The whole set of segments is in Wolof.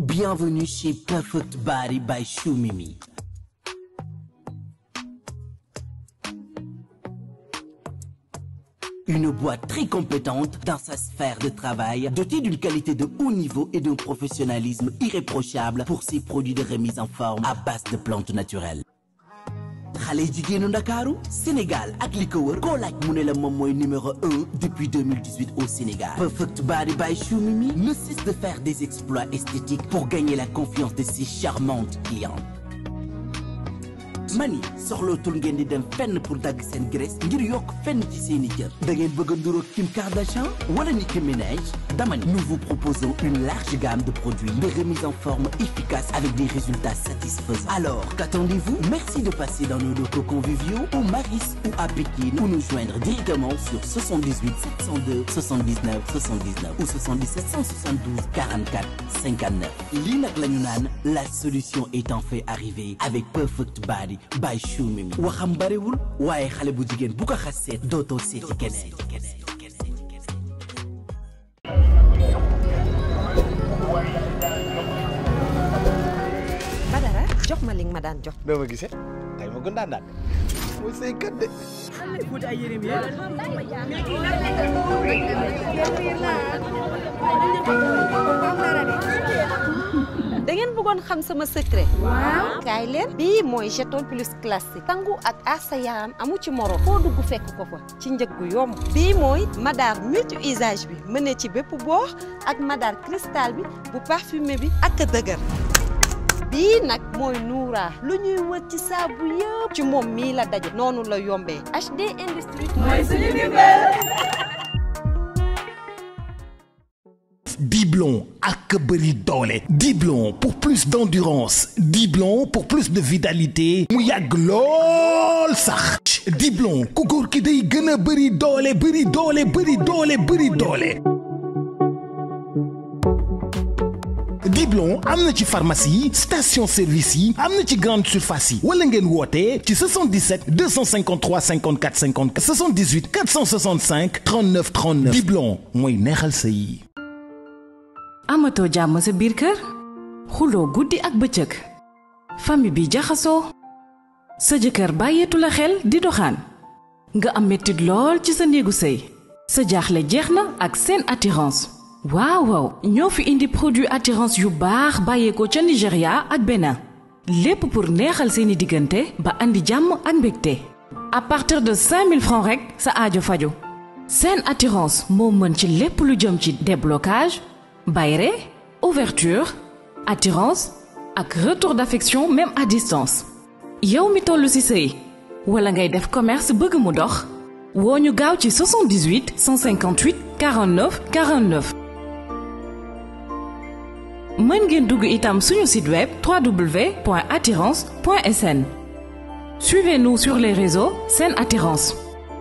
Bienvenue chez Perfect Body by Choumimi. Une boîte très compétente dans sa sphère de travail, dotée d'une qualité de haut niveau et d'un professionnalisme irréprochable pour ses produits de remise en forme à base de plantes naturelles. xale jigéenu ndakaaru Sénégal ak li ko wër koo laaj mu ne la moom mooy numéro un depuis 2018 au Sénégal Perfect Body by Choumimi ne cesse de faire des exploits esthétiques pour gagner la confiance de ses charmantes clientes mani soxlootul ngeen di dem fenn pour dagg seen graisse ngir yokk fenn ci seeni cër da ngeen bëgg a nduroog Kim Kardashian wala Nicki Minaj dama ni nous vous proposons une large gamme de produits de remise en forme efficace avec des résultats satisfaisants alors qu'attendez-vous merci de passer dans nos locaux conviviaux au Maris ou à Pékin ou nous joindre directement sur 78 702 79 79 ou 77 172 44 59 lii nag la ñu naan la solution est enfin arrivée avec Perfect Body by Choumimi waxam barewul waaye xale bu jigéen bu ko xas seet dootoo seeti keneen Badara jox ma li nga ma daan jox. doo ma gisee tey ma gën daan daan mooy say kat de. da ngeen bëggoon xam sama secret. waaw kaay leen. bii mooy jeton plus classique. sangu ak aar sa yaram amu ci moro. foo dugg fekk ko fa ci njëg gu yomb. bii mooy madar multi usage bi mën ne ci bépp boox ak madar cristal bi bu parfumé bi ak dëgër. bii nag mooy Noura lu ñuy wër ci saabu yëpp ci moom mii la daje noonu la yombee HD Industrie mooy suñu Diblon ak bëri doole Diblon pour plus d'endurance Diblon pour plus de vitalité mu yàgg lool sax Diblon ku góor ki day gën a bëri doole bëri doole bëri doole bëri doole Diblon am na ci pharmacie yi station service yi am na ci grande surface yi wala ngeen woote ci 77 253 54 54 78 465 39 39 Diblon mooy neexal sa yi amatoo jàmm sa biir kër xuloo guddi ak bëccëg famille bi jaxasoo sa jëkkër bàyyeetu la xel di doxaan nga am mettit lool ci sa néegu sëy sa jaaxle jeex na ak seen attirance waaw waaw ñoo fi indi produit attirance yu baax bàyyeekoo ca Nigéria ak Bénin lépp pour neexal seeni diggante ba andi jàmm ak mbégte à partir de 5000 francs rek sa aajo faju seen attirance moo mën ci lépp lu jëm ci déblocage bayre ouverture attirance ak retour d'affection même à distance yow mi toll ci sëy wala ngay def commerce bëgg mu dox woo ñu gaaw ci 78 158 49 49 mën ngeen dugg itam suñu site web www.attirance.sn suivez-nous sur les réseaux Sen Attirance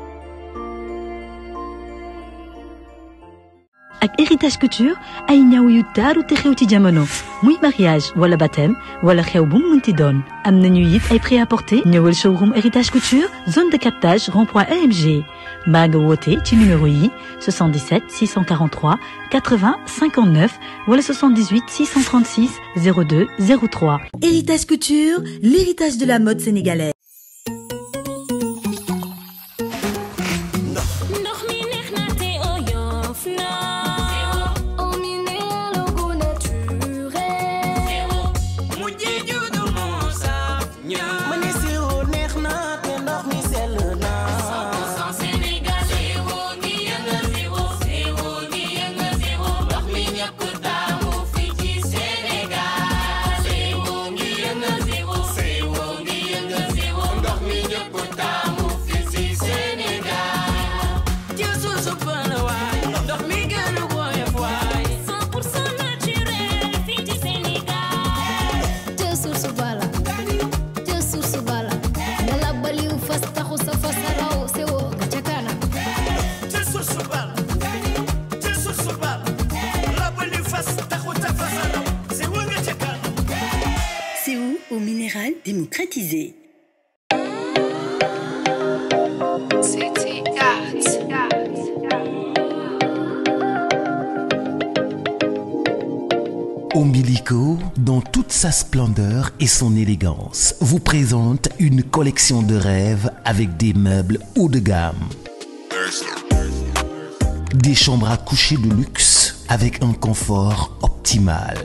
ak héritage couture ay ñaw yu taaru te xew ci jamono muy mariage wala baptême wala xew bu mu mënti doon am nañu it ay prêt-à-porter ñëwal showroom héritage couture zone de captage rond-point EMG mbaa nga woote ci numéro yi 77 643 80 59 wala 78 636 02 03 Héritage Couture, l'héritage de la mode sénégalaise. ndox mi neex na te oyof na eau minérale au goût naturel mujjee juddu moo saf ñëw ma ne sirop neex na te ndox mi sell na 100% Sénégal eau ngi yëngal eau eau ngi yëngal eau ndox mi ñëpp taamu fi ci Sénégal eau ngi yëngal eau eau ngi yëngal eau ndox mi ñëpp taamu fi ci Sénégal ci suusu pël waay ndox mi gën a woyof waay 100% naturel fii ci Sénégal te source bala te source bala nga labbaliw fas taxu sa fas raw sewoo ga ca kanam ci suusu bal ci suusu bal labali fas taxuta fasalaw si wa nga ca kanam C'est où au minéral démocratisé. Ombilico, dans toute sa splendeur et son élégance, vous présente une collection de rêves avec des meubles haut de gamme. Des chambres à coucher de luxe avec un confort optimal.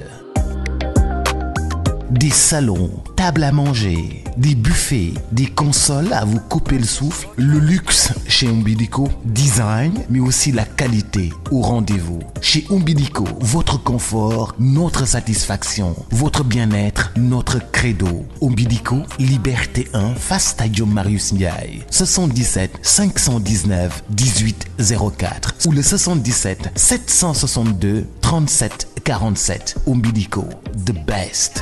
Des salons, tables à manger, des buffets, des consoles à vous couper le souffle. Le luxe chez Umbilico, design, mais aussi la qualité au rendez-vous. Chez Umbilico, votre confort, notre satisfaction, votre bien-être, notre credo. Umbilico, Liberté 1, face Stadium Marius Ndiaye. 77 519 1804 ou le 77 762 37 47. Umbilico, the best.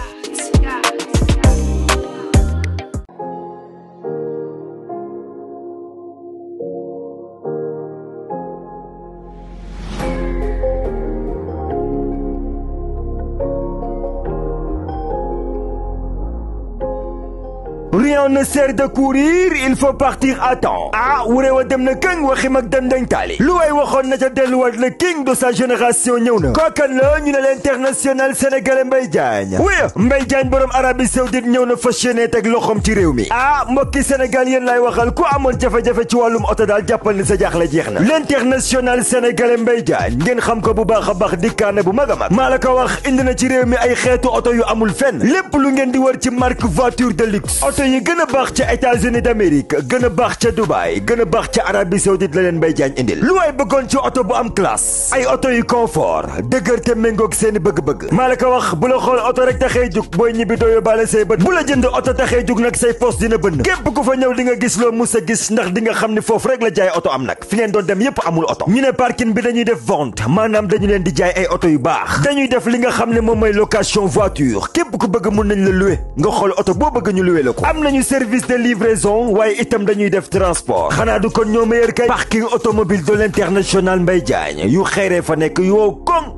Rien ne sert de courir, il faut partir à temps. ah wure wa dem na këng waxi mag dem dañ taali lu way waxoon na ca delluwaat le king de sa génération ñëw na kookan la ñu ne l'international sénégalais Mbaye Diagne wuya Mbaye Diagne borom Arabie Saoudite ñëw na fas yéene teg loxoom ci réew mi ah mbokki Sénégal yéen lay waxal ku amoon jafe-jafe ci wàllum oto daal jàppal ni sa jaaxle jeex na l'international sénégalais Mbaye Diagne ngeen xam ko bu baax a baax dikkaane bu mag a mag maa la ko wax indi na ci réew mi ay xeetu oto yu amul fenn lépp lu ngeen di wër ci marque voiture de luxe oto yi gën a baax ca États-Unis d'Amérique gën a baax ca Dubaï gën a baax ca Arabie Saoudite la leen Mbaye Diagne indil lu waay bëggoon ci oto bu am classe ay oto yu confort dëgër te méngoog seeni bëgg-bëgg maa la ko wax bu la xool oto rek taxee jug booy ñibbi doo yóbbaale say bët bu la jënd oto taxee jug nag say poos dina bënn képp ku fa ñëw di nga gis loo mus a gis ndax di nga xam ni foofu rek la jaay oto am nag fi ngeen doon dem yépp amul oto ñu ne parking bi dañuy def vente maanaam dañu leen di jaay ay oto yu baax dañuy def li nga xam ne moom mooy location voiture képp ku bëgg mun nañ la louer nga xool oto boo bëgg ñu louer la ko am nañu service de livraison waaye itam dañuy def transport xanaa du kon ñoo meilleur kay parking automobile de l'international Mbaye Diagne yu xeeree fa nekk yoo koŋ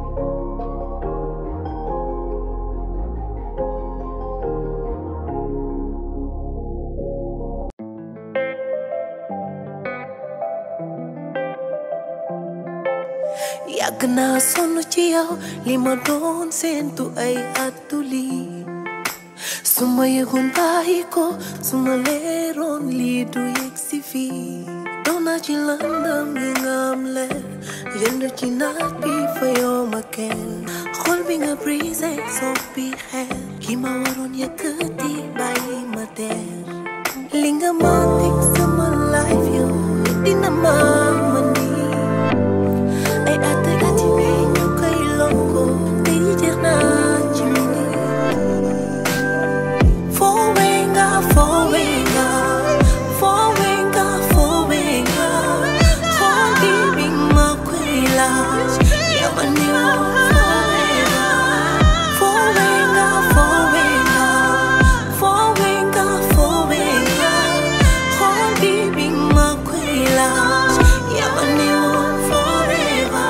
yàgg naa sonn ci yow li ma doon séentu ay attu lii su ma yëgoon bàyyi ko su ma leeroon lii du yegg si fii doon naa ci lëndëm yi nga am leer yënd ci naaj bi fa yoo ma kenn xol bi nga brisé soppi xeer ki ma waroon yëkkati bàyyi ma teer li nga ma teg sama life yow dina ma ma nii ay at at yi ñu koy lonko te yi jeex naa ci mini Fowenga, fowenga, fowenga, fowenga. Hogi bima kwila, yamani wa forever. Fowenga, fowenga, fowenga, fowenga. Hogi bima kwila, yamani wa forever.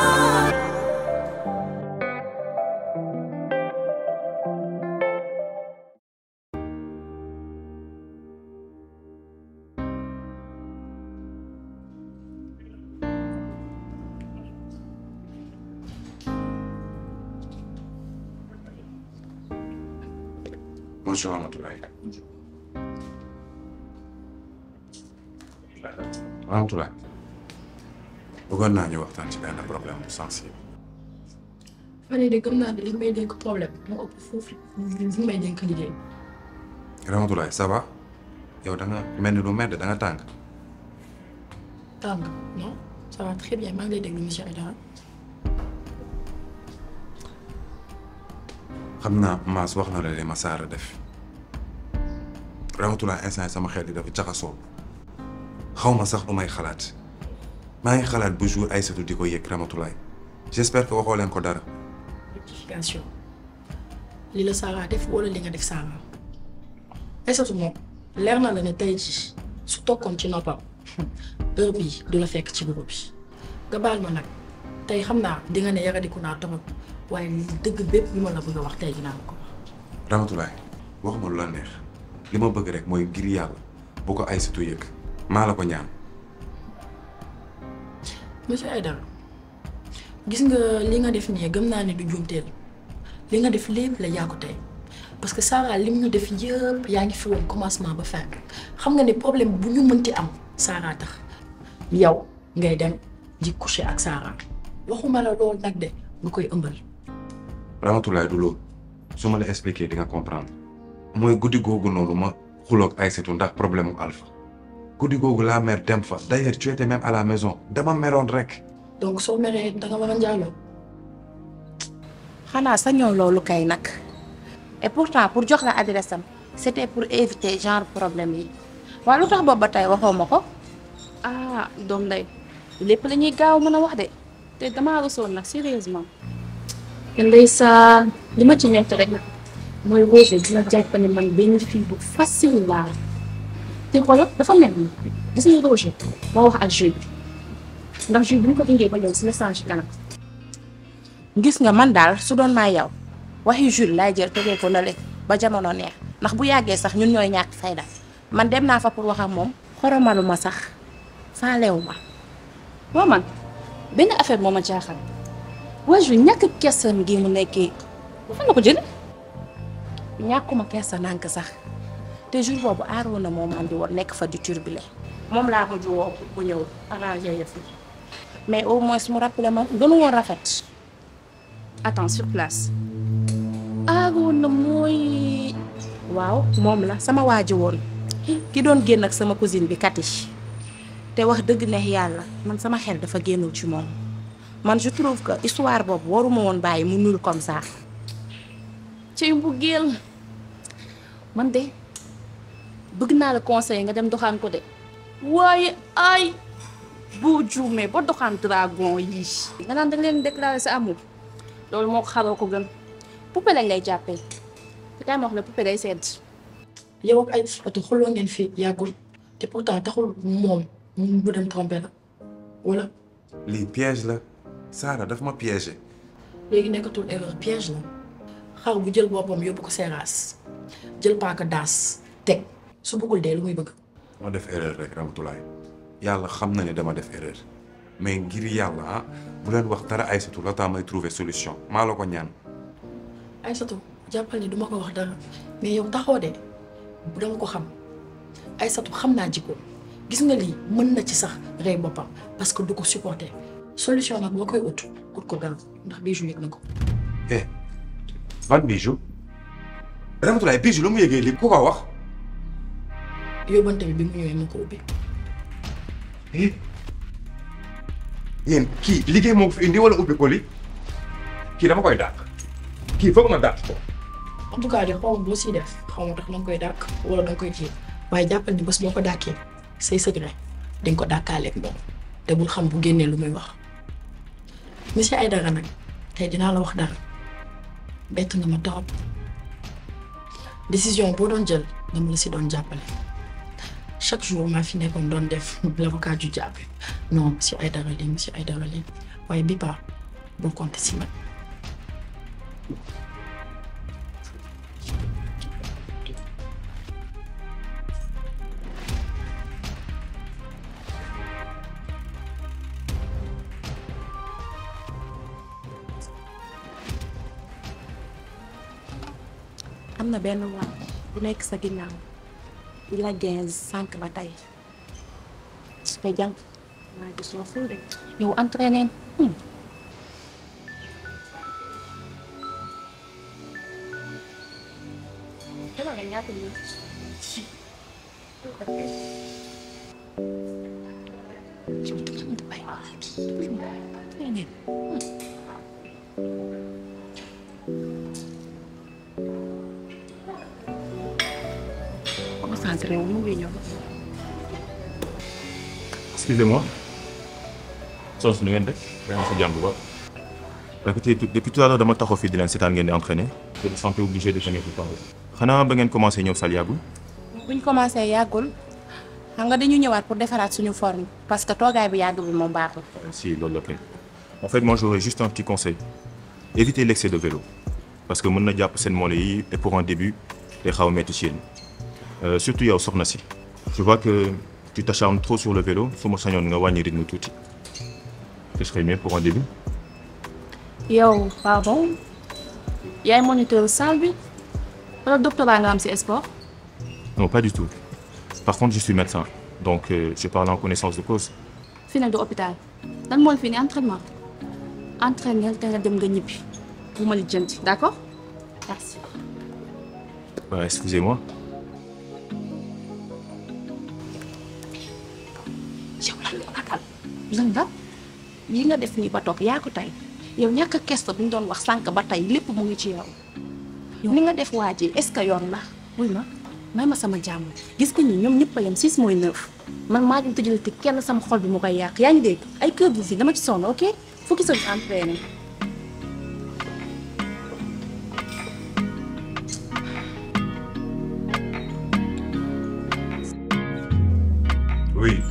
Bonjour Ramatoulaye. Ramatoulaye. bëggoon naa ñu waxtaan ci benn problème bu sensible. fan yii de gëm naa ne li may dénk problème moo ëpp foofu li may dénk liggéey. Ramatoulaye ça va yow da nga mel ni lu medd da nga tàng. tàng non ça va très bien maa ngi lay déglu monsieur Aïdara. xam naa Maas wax na la li ma saara def Ramatoulaye instant yi sama xel yi dafa jaxasoo xaw ma sax lu may xalaat maa ngi xalaat bu jour Aïssatou di ko yëg Ramatoulaye j'espère que waxoo leen ko dara. rectification li la Sara def wala li nga def Sara Aïssatou moom leer na la ne tey jii su tokkoon ci noppam heure bii du la fekk ci bureau bi nga baal ma nag tey xam naa di nga ne yaradiku naa torop waaye li dëgg bépp bi ma la bëgg a wax tey dinaa la ko wax. Ramatoulaye waxuma lu la neex li ma bëgg rek mooy ngir yàlla bu ko Aïssatou yëg maa la ko ñaan. monsieur Aïdara gis nga li nga def nii gëm naa ne du juumteel li nga def lépp la yaa ko tey parce que Sarah lim ñu def yëpp yaa ngi fi woon commencement ba fin xam nga ne problème bu ñu mënti am Sarah tax yow ngay dem di coucher ak Sarah waxuma la loolu nag de nga koy ëmbal. Ramatoulaye du loolu su ma la expliquer di nga comprendre mooy guddi googu noonu ma xuloog Aïssatou ndax problème mu Alpha guddi googu la mère dem fa d'ailleurs tu étais même à la maison dama meroon rek. donc soo meree da nga war a njaaloo. xanaa sañoo loolu kay nag et pourtant pour jox la adresse am c'était pour éviter genre problème yi waaye lu tax boobu ba tey waxoo ma ko. ah doom nday lépp la ñuy gaaw mën a wax de te damaa rusoon nag sérieusement te ndeysaan li ma ci ñett rek mooy Rosé dina jàpp ne man benn fille bu facile laa te xoolal dafa mel ni gis nga Rosé moo wax ak Jules bi ndax Jules bi ñu ko indee ba ñëw si message kanam gis nga man daal su doon maa yow waxi Jules laay jël tegee ko nale ba jamono neex ndax bu yàggee sax ñun ñooy ñàkk fayda man dem naa fa pour wax ak moom xoromalu ma sax faalewu ma waaw man benn affaire moo ma jaaxal waa Jules ñàkk kesam gi mu nekkee fan la ko jële ñàkkuma kersa nànk sax te jour boobu aaroon na moom andi woon nekk fa di turbulé moom laa mujj woo bu ñëw arrangé yëf yi mais au moins mu rappelé ma gënu woon rafet attends sur place aaroon na mooy waaw moom la sama waaji woon ki doon génn ak sama cousine bi Kati te wax dëgg neex yàlla man sama xel dafa génnul ci moom man je trouve que histoire boobu waruma woon bàyyi mu nul comme ça ci mbugeel man de bëgg naa la conseil nga dem doxaan ko de waaye ay boo juumee ba doxaan dragon yi nga naan da leen déclarer sa amour loolu moo ko xaroo ko gën poupée lañ lay jàppee te kay ma wax la poupée day sedd yow ak ay oto xuloo ngeen fi yàggul te pourtant taxul moom mu dem tromper la wala. lii piège la Sarah daf ma piégé. léegi nekkatul erreur piège la xar bu jël boppam yóbbu ko seeraas jël paaka daas teg su bëggul dee lu muy bëgg. ma def erreur rek Ramatoulaye yàlla xam na ne dama def erreur mais ngir yàlla ah bu leen wax dara Aïssatou la taa may trouver solution maa la ko ñaan. Aïssatou jàppal ni duma ko wax dara mais yow taxoo de bu dama ko xam Aïssatou xam naa jikko gis nga lii mën na ci sax rey boppam parce que du ko supporter solution nag boo koy ut ut ko gaaw ndax bijou yëg na ko. eh ban bijou Ramatoulaye bijou lu mu yëgee lii ku ko wax. yóbbante bi bi mu ñëwee moo ko ubbi. eh yéen kii liggéey moo ko fi indi wala ubbi ko li kii dama koy dàq kii foog na dàq ko. en tout cas de xaw ma boo siy def xaw ma ndax danga koy dàq wala danga koy kii waaye jàppal ni bés boo ko dàkkee say secret di nga ko dàkkaaleeg moom te bul xam bu génnee lu muy wax monsieur Aïdara nag tey dinaa la wax dara bett nga ma torop décision boo doon jël dama la si doon jàppale chaque jour maa fi nekkoon doon def l'avocat du diable non monsieur Aïdara lii monsieur Aïdara lii waaye bi ba bul compter si man. am na benn waay bu nekk sa ginnaaw di la gaz sànq ba tey te jàng maa gis loo ful de yow entraîné concentré wu mu ngi ñëw. Excusez-moi. soos nu ngeen def yaa ngi si jàmm bu baax. écoutez depuis tout à l'heure dama taxaw fii di leen seetaan ngeen di entraîner. je me sentais obligé de venir vous parler. xanaa ba ngeen commencé ñëw sal yàggul. buñ commencé yàggul xam nga dañu ñëwaat pour defaraat suñu forme parce que toogaay bi yàgg bi moom baaxul. si loolu la kay. en fait moi j'aurais juste un petit conseil. évitez l'excès de vélo. parce que mën na jàpp seen molle yi et pour un début day xaw a metti ci yéen. Euh, surtout yow soxna si. je vois que tu t'acharnes trop sur le vélo su ma sañoon nga wàññi rythme tuuti. ce serait mieux pour un début. yow pardon yaay moniteur salle bi wala doctorat nga am si sport. Non, pas du tout. Par contre, je suis médecin, donc euh, je parle en connaissance de cause. fii nag du hôpital dan moo la fi ni entraînement entraîner te nga dem nga ñibbi bu ma lijjanti d'accord merci. Bah, excusez-moi. yow lan moo nakal lan la yi nga def nii ba toog yaa ko tey yow ñàkk a kesto bi ñu doon wax sànq ba tey lépp mu ngi ci yow ni nga def waa ji est-ce que yoon la wuy ma may ma sama jàmm gis nga ni ñoom ñëpp a yem six mooy neuf man maa ngi tëjal te kenn sama xol bi mu koy yàq yaa ngi dégg ay kër bu fi dama ci sonn ok fukki sa entraîné Oui.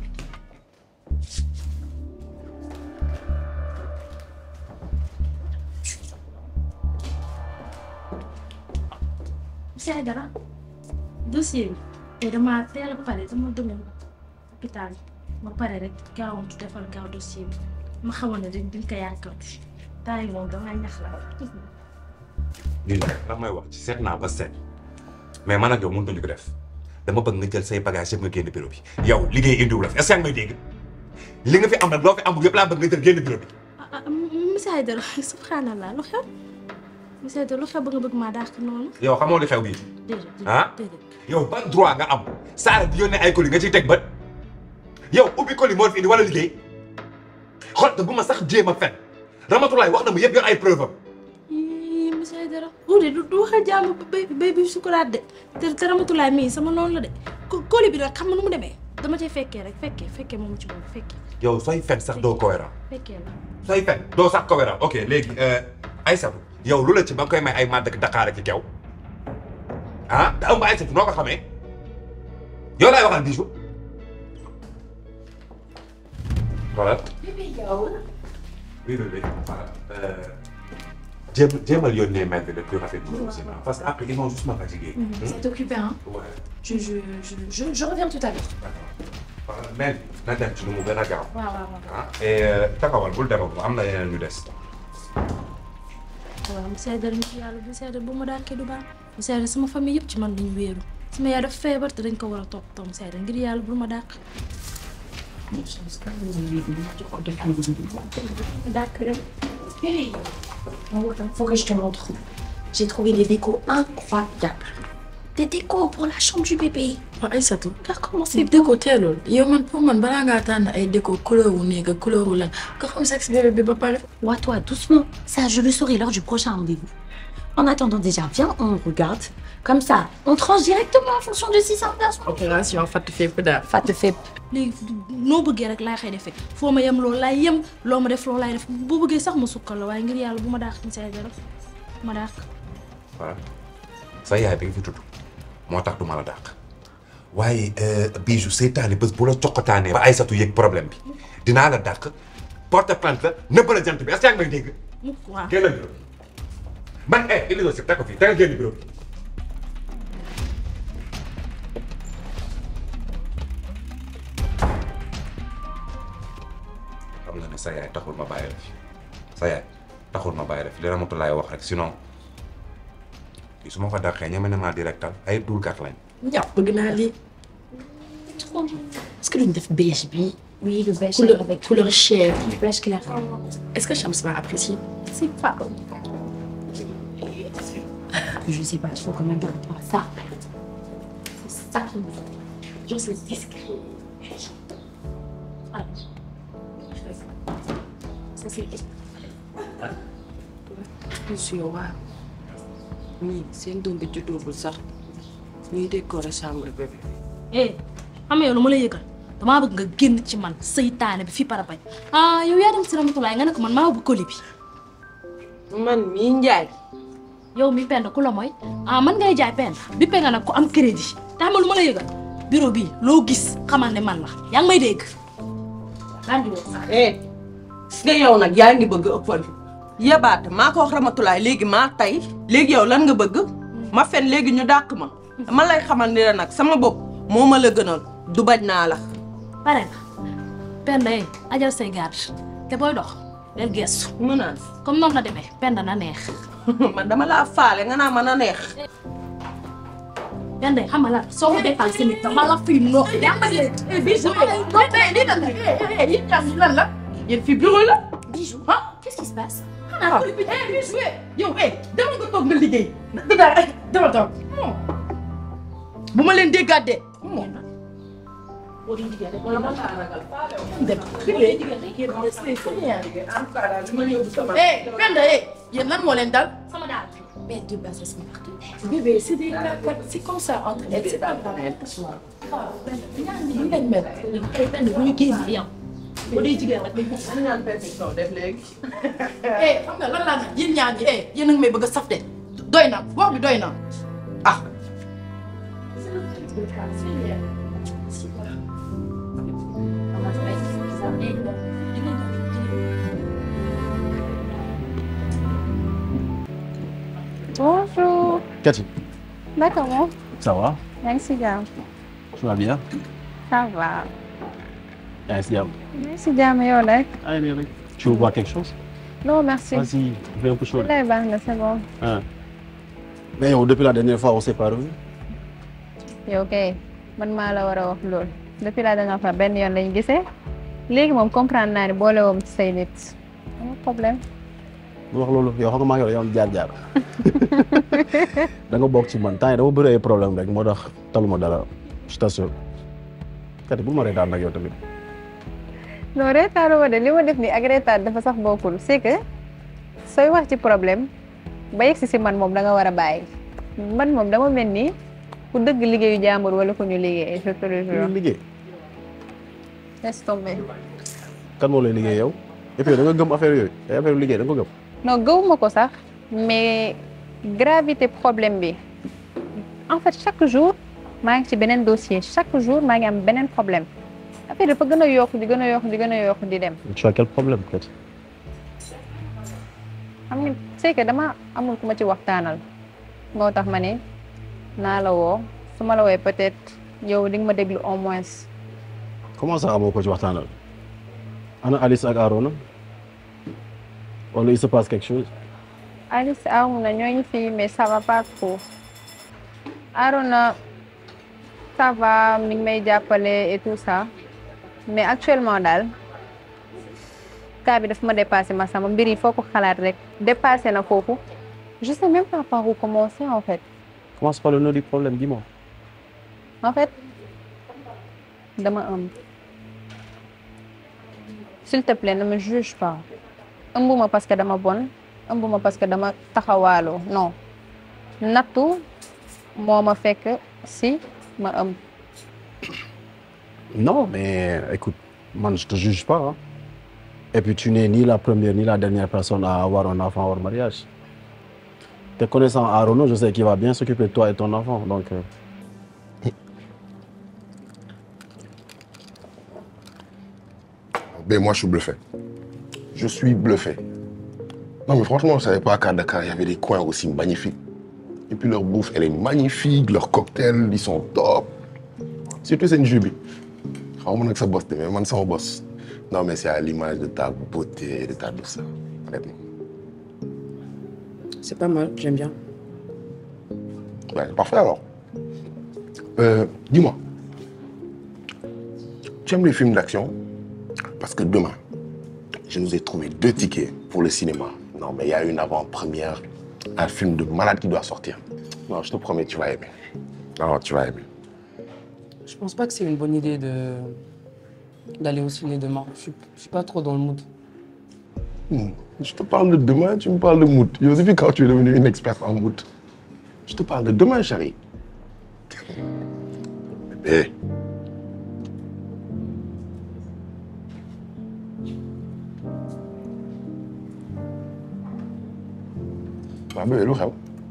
monsieur Aïdara dossier bi te dama teel a pare dama demoon hôpital ma pare rek gaawantu defal gaaw dossier bi ma xamoon ne dañ dañ ko yàkkamti temps yi moom damay ñax la lii la ndax may wax ci seet naa ba seet mais man ak yow mënutuñu ko def dama bëgg nga jël say bagages yëpp nga génn bureau bi yow liggéey indiwu la fi est-ce que yaa ngi may dégg li nga fi am nag loo fi amul yëpp laa bëgg nga jël génn bureau bi ah monsieur Aïdara subhanallah lu xew monsieur Aïdara lu xew ba nga bëgg maa dàq noonu yow xamoo li xew bii déedéet ah déedéet yow ban droit nga am Saara di yónnee ay colis nga ciy teg bët yow ubbi colis moo fi indi wala liggéey xool te bu ma sax jéem a fen Ramatulaay wax na mu yëpp yor ay preuve am ii monsieur Aïdara uude du du waxal jàmm bay bay bi sukuraat de te te Ramatulaay mii sama noonu la de ko kóoli bi nag xam nga nu mu demee dama cay fekkee rek fekkee fekkee moomu ci boobu fekkee yow sooy fen sax doo cohérent fekkee la sooy fen doo sax cohérent ok léegi Aïssatou yow lu la ci ba nga koy may ay màdd ak Dakar ak kew ah te ëmb Aïssatou noo ko xamee yow laay waxal bijou voilà bébé yow oui oui oui voilà jéem jéemal yónnee mail bi le plus rapidement possible parce que après ils vont juste me fatiguer. C'est occupé hein. Ouais. Je je je je je reviens tout à l'heure. voilà mail bi na dem ci lu mu gën a gaaw. waaw waaw waaw. ah et taxawal bul demagum am na yeneen ñu des. waaw monsieur Aïdara nit yàlla monsieur Aïdara bu ma dàkkee du baax monsieur Aïdara sama famille yëpp ci man lañu wéeru sama yaay dafa feebar te dañ ko war a topp topp monsieur Aïdara ngir yàlla bu ma dàq D'accord. Hey, faut que je te montre. J'ai trouvé des décos incroyables. Des décos pour la chambre du bébé. waaw Aïssatou. nga commencé si déco teelul yow man pour man balaa ngaa tànn ay déco couleur wu néeg ak couleur wu lan nga xam sexe bébé bi ba pare. Ouais, toi, doucement. Ça, je le saurai lors du prochain rendez-vous. En attendant, déjà, viens, on regarde. Comme ça, on tranche directement en fonction de si ça intéresse. opération fatt fépp daal. Fatt fépp. léegi noo bëggee rek laay xëy defee foo ma yem loolu laay yem loo ma def loolu laay def boo bëggee sax ma sukkal la waaye ngir yàlla bu ma dàq monsieur Aïdara bu ma dàq voilà sa yaay bi nga fi tudd moo tax du ma la dàq waaye bijou seytaane bés bu la coqataanee ba Aïssatou yëg problème bi dinaa la dàq porte plainte la nëbb la jant bi est-ce que yaa ngi may dégg. mukk waaw génn bureau bi man eh Elisabeth si teg ko fii tegal génn bureau bi. xam nga ne sa yaay taxul ma bàyyi la fi sa yaay taxul ma bàyyi la fi li Ramatulaay wax rek sinon kii su ma ko dàqee ñeme na maa directal ay dulkat lañ. ñàpp bëgg naa lii. Est-ce que l'une def beige bi Oui, le beige Couleur- avec couleur chair. Le beige clair. Est-ce que Shams va apprécier C'est pas. Je sais pas trop comment par rapport à ça. C'est ça qui me fait. Genre, c'est discret. Ah. Ça, c'est. monsieur waaw ñii seen doom bi juddoogul sax ñuy décorer chambre bébé. eh xam nga yow lu ma lay yëgal damaa bëgg nga génn ci man seytaane bi fii para bañ ah yow yaa dem si Ramatulaay nga ne ko man maa bu koli bi man mii njaay yow mi pend ku la mooy ah man ngay jaay pend bi pe nga nag ku am crédit te xam nga lu ma lay yëgal bureau bi loo gis xamal ne man la yaa ngi may dégg daan di wax sax eh gis nga yow nag yaa ngi bëgg ëppal yabaate maa ko wax Ramatulaay léegi maa tey léegi yow lan nga bëgg ma fen léegi ñu dàq ma ma lay xamal ni la nag sama bopp moo ma la gënal du bañ naa la pare nga pend eh ajal say garde te booy dox del gestu menace comme noonu la demee pend na neex man dama laa faale nga naa mën a neex Gande xam nga la soo ko defal si nit dama la fiy noox jàppale Bijou non mais lii lan la yéen ñaar ñi lan la yéen fii bureau la Bijou ah qu'est-ce qui se passe ah eh Bijou eh yow eh demal nga toog nga liggéey dara dama toog bu ma leen déggaat de boo di liggéey rek wala ma laa ragal dem eh Penda eh yéen lan moo leen dal sama daal mais de base sama partenaire bébé c'est des c'est comme ça entre elles c'est pas grave ñaan bi ñu leen mel ay Penda bu ñu génn yam boo dee jigéen rek dañ ko ñaan perfection def léegi eh xam nga lan laa nag yéen ñaar ñi eh yéen a ngi may bëgg a saf de doy na wax bi doy na ah Bonjour. Cathy, D'accord, bon. ça va yaa ngi si jàmm. Tu vas bien Ça va. yaa ngi si jàmm. yaa ngi si jàmm yow nag. Allez, bien, bien. Tu veux boire quelque chose Non, merci. Vas-y, fais un peu chaud. là. Lay baax na c'est bon. Hein. Mais yow, depuis la dernière fois, on s'est pas revu. yow kay man maa la war a wax loolu. depuis la dernière fois benn yoon lañu gisee. léegi moom comprendre naa ne boole woom ci say nit. amul problème. mu wax loolu yow xam nga maa ngi yow am jaar-jaar. da nga bokk ci man temps yi dama bëri ay problème rek moo tax taluma dara je t'assure. Cathy bu ma reetaan nag yow tamit. non reetaanu ma de li ma def nii ak reetaan dafa sax bokkul c'est que sooy wax ci problème ba yegsi si man moom da nga war a bàyyi man moom dama mel ni ku dëgg liggéeyu jàmbur wala ku ñu liggéey je te le jure. liggéey. laisse tomber. kan moo lay liggéey yow. et puis da nga gëm affaire yooyu ay affaire liggéey da nga ko gëm. non gëwuma ko sax mais gravité problème bi en fait chaque jour maa ngi ci beneen dossier chaque jour maa ngi am beneen problème affaire dafa gën a yokk di gën a yokk di gën a yokk di dem tu as quel problème Cathy. xam nga c'est que dama amul ku ma ci waxtaanal moo tax ma ne naa la woo su ma la wooyee peut-être yow di nga ma déglu au moins comment ça amoo ko ci waxtaanal. ana Alice ak Arona wala il se passe quelque chose. Alice Arona ñooñu fii mais ça va pas trop Arona ça va mi ngi may jàppale et tout ça mais actuellement daal cas bi daf ma dépassé ma sama mbir yi foo ko xalaat rek dépassé na foofu je sais même pas par où commencer en fait commence par le nœud du problème dis-moi. en fait dama ëmb s'il te plaît ne me juge pas ëmbuma parce que dama bon ëmbuma parce que dama taxawaaloo non nattu moo ma fekk si ma ëmb Non, mais écoute, man, je te juge pas. hein. Et puis, tu n'es ni la première ni la dernière personne à avoir un enfant hors mariage. Te connaissant Arono, je sais qu'il va bien s'occuper de toi et ton enfant. Donc, euh, Ben moi je suis bluffé. Je suis bluffé. Non mais franchement, je savais pas qu'à Dakar, il y avait des coins aussi magnifiques. Et puis leur bouffe, elle est magnifique, leurs cocktails, ils sont top. Surtout c'est une jubi. xaw ma nag sa boss de mais man sama boss. Non mais c'est à l'image de ta beauté, de ta douceur. Honnêtement. C'est pas mal, j'aime bien. Ouais, parfait alors. Euh, Dis-moi, tu aimes les films d'action Parce que demain, je nous ai trouvé deux tickets pour le cinéma. Non, mais il y a une avant-première, un film de malade qui doit sortir. Non, je te promets, tu vas aimer. Non, tu vas aimer. Je pense pas que c'est une bonne idée de d'aller au ciné demain. Je suis, je suis pas trop dans le mood. Hmm, Je te parle de demain, tu me parles de mood. Et depuis quand tu es devenue une experte en mood Je te parle de demain, chérie. Bébé. Bah, bébé, lu xew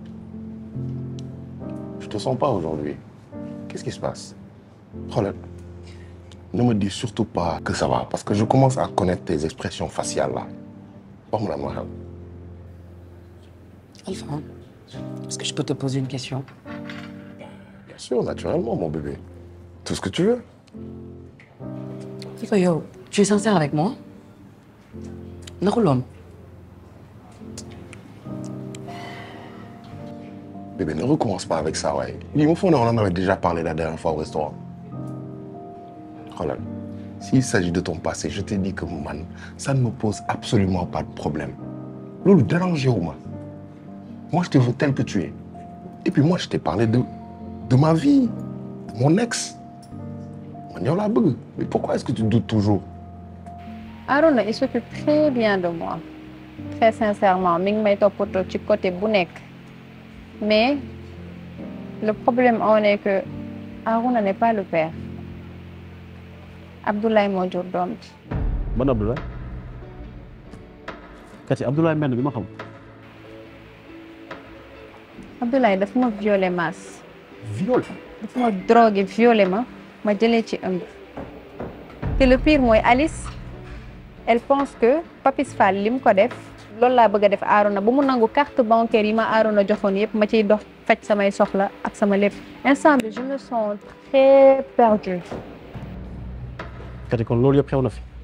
Je te sens pas aujourd'hui. Qu'est-ce qui se passe Xoolal, ne me dis surtout pas que ça va, parce que je commence à connaître tes expressions faciales là. Wax ma lan moo xew. Alpha, est-ce que je peux te poser une question Bien sûr, naturellement, mon bébé. Tout ce que tu veux. Alpha, yo, tu es sincère avec moi Naxuloon Bébé, ne recommence pas avec ça, ouais. Il me faut, on en avait déjà parlé la dernière fois au restaurant. Regarde, s'il s'agit de ton passé, je t'ai dit que man, ça ne me pose absolument pas de problème. Loulou, dérangez-moi. Moi, je te veux tel que tu es. Et puis moi, je t'ai parlé de, de ma vie, de mon ex. Man, yow laa bëgg. Mais pourquoi est-ce que tu doutes toujours Arona il s'occupe très bien de moi très sincèrement mi ngi may toppatoo ci côté bu nekk mais le problème en est que Arona n'est pas le père Abdoulaye moo jur doom ji ban Abdoulaye kati Abdoulaye mel bi ma xam Abdoulaye dafa ma violé maas viol dafa ma drogué violé ma ma jëlee ci ëmb te le pire mooy Alice elle pense que Papis Fall li mu ko def loolu laa bëgg a def Arona ba mu nangu carte bancaire yi ma Arona joxoon yëpp ma ciy dox faj samay soxla ak sama lépp instant bi je me sens très perdue kati kon loolu yëpp xew na fi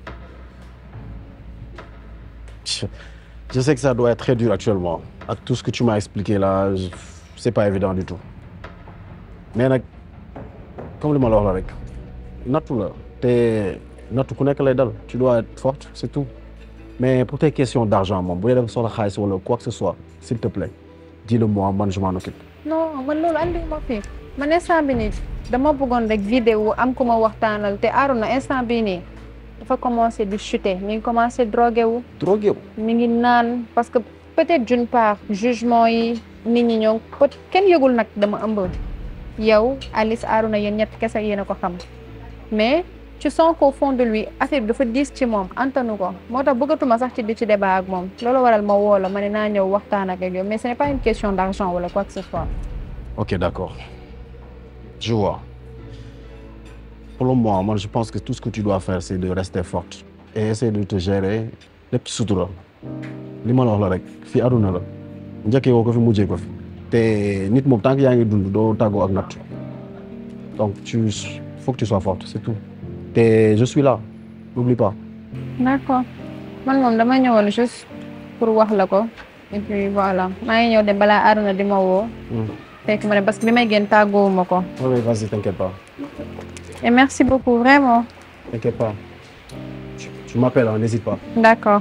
je sais que ça doit être très dur actuellement ak tout ce que tu m'as expliqué là je- c'est pas évident du tout mais nag comme li ma la wax la rek nattu la te nattu ku nekk lay dal tu dois être forte c'est tout mais pour tes questions d'argent moom bu dee dafa soxla xaalis wala quoi que ce soit s'il te plaît dis-le moi man je m'en occupe non man loolu andi ma fi man instant bi nii dama bëggoon rek vidéo am ku ma waxtaanal te Arona instant bi nii dafa commencé di chuter mi ngi commencé drogué wu drogué wu mi ngi naan parce que peut-être d'une part jugement yi nit ñi ñëw peut kenn yëgul nag dama ëmb yow Alice Arona yéen ñett kese yéen a ko xam mais tu sens qu'au fond de lui affaire bi dafa diis ci moom antanu ko moo tax bëggatuma sax ci di ci débat ak moom loolu waral ma woo la ma ne naa ñëw waxtaan ak yow mais ce n'est pas une question d'argent wala quoi que ce soit ok d'accord je vois pour le moment moi je pense que tout ce que tu dois faire c'est de rester forte et essayer de te gérer lépp ci sutura li ma la wax la rek fii aduna la njëkkee woo ko fi mujjee ko fi te nit moom tant que yaa ngi dund doo tàggoo ak natt donc tu faut que tu sois forte c'est tout te je suis là n'oublie pas d'accord man moom dama ñëwoon juste pour wax la ko et puis voilà maa ngi ñëw de balaa Arona di ma woo fekk ma ne parce que bi may génn tàggoowuma ko oui oui vas-y t'inquiète pas et merci beaucoup vraiment t'inquiète pas tu, tu m'appelles hein, n'hésite pas d'accord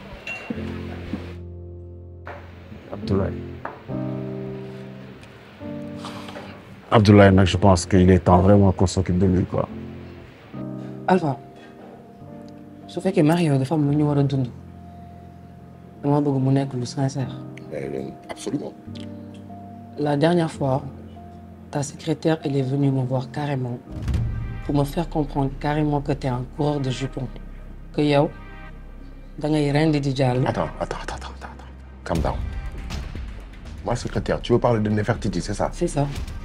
Abdoulaye Abdoulaye nag je pense qu'il est temps vraiment qu'on s'occupe de lui quoi Alpha su fekkee Mario dafa am lu ñu war a dund dama bëgg mu nekk lu sincère. Absolument. La dernière fois, ta secrétaire, elle est venue me voir carrément pour me faire comprendre carrément que tu es un coureur de jupons. Que yow, da ngay rendi di jàll. Attends, attends, attends, attends, attends. Calm down. Ma secrétaire, tu veux parler de Nefertiti, c'est ça C'est ça.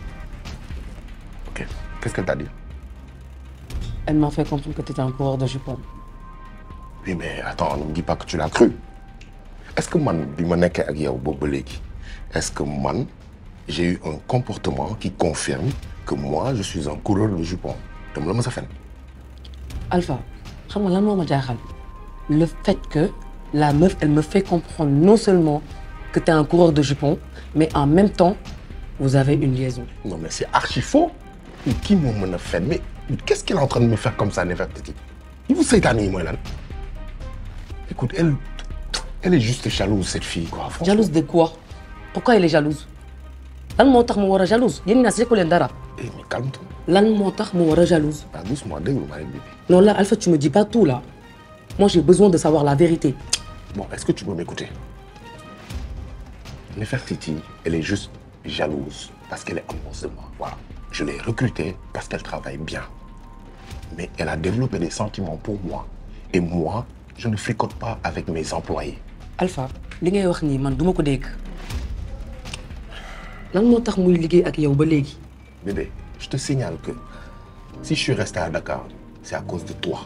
Ok. Qu'est-ce qu'elle t'a dit Elle m'a fait comprendre que tu étais un coureur de jupons. Oui, mais attends, ne me dis pas que tu l'as cru. Est-ce que man, bi ma nekkee ak yow boobu ba léegi, est-ce que man, j'ai eu un comportement qui confirme que moi, je suis un coureur de jupons dama la mës a fen Alpha, xam nga lan moo ma jaaxal le fait que la meuf, elle me fait comprendre non seulement que tu es un coureur de jupons, mais en même temps, vous avez une liaison. Non, mais c'est archi faux. Mais qui m'a mën a fen Mais qu'est-ce qu'elle est en train de me faire comme ça, Nefertiti Il vous seytaane yi mooy lan Écoute, elle, elle est juste jalouse, cette fille, quoi. Franchement. Jalouse de quoi Pourquoi elle est jalouse lan moo tax mu war a jalouse yéen ñaa si leen dara. Eh, mais calme-toi. lan moo tax mu war a jalouse. Ah, doucement, déglu ma rek, bébé. non là Alpha tu me dis pas tout là moi j'ai besoin de savoir la vérité. Bon, est-ce que tu peux m'écouter Nefertiti, elle est juste jalouse parce qu'elle est amoureuse de moi. Voilà. Je l'ai recrutée parce qu'elle travaille bien. Mais elle a développé des sentiments pour moi. Et moi, je ne fricote pas avec mes employés. Alpha li ngay wax nii man duma ko dégg lan moo tax muy liggéey ak yow ba léegi. Bébé, je te signale que si je suis resté à Dakar, c'est à cause de toi.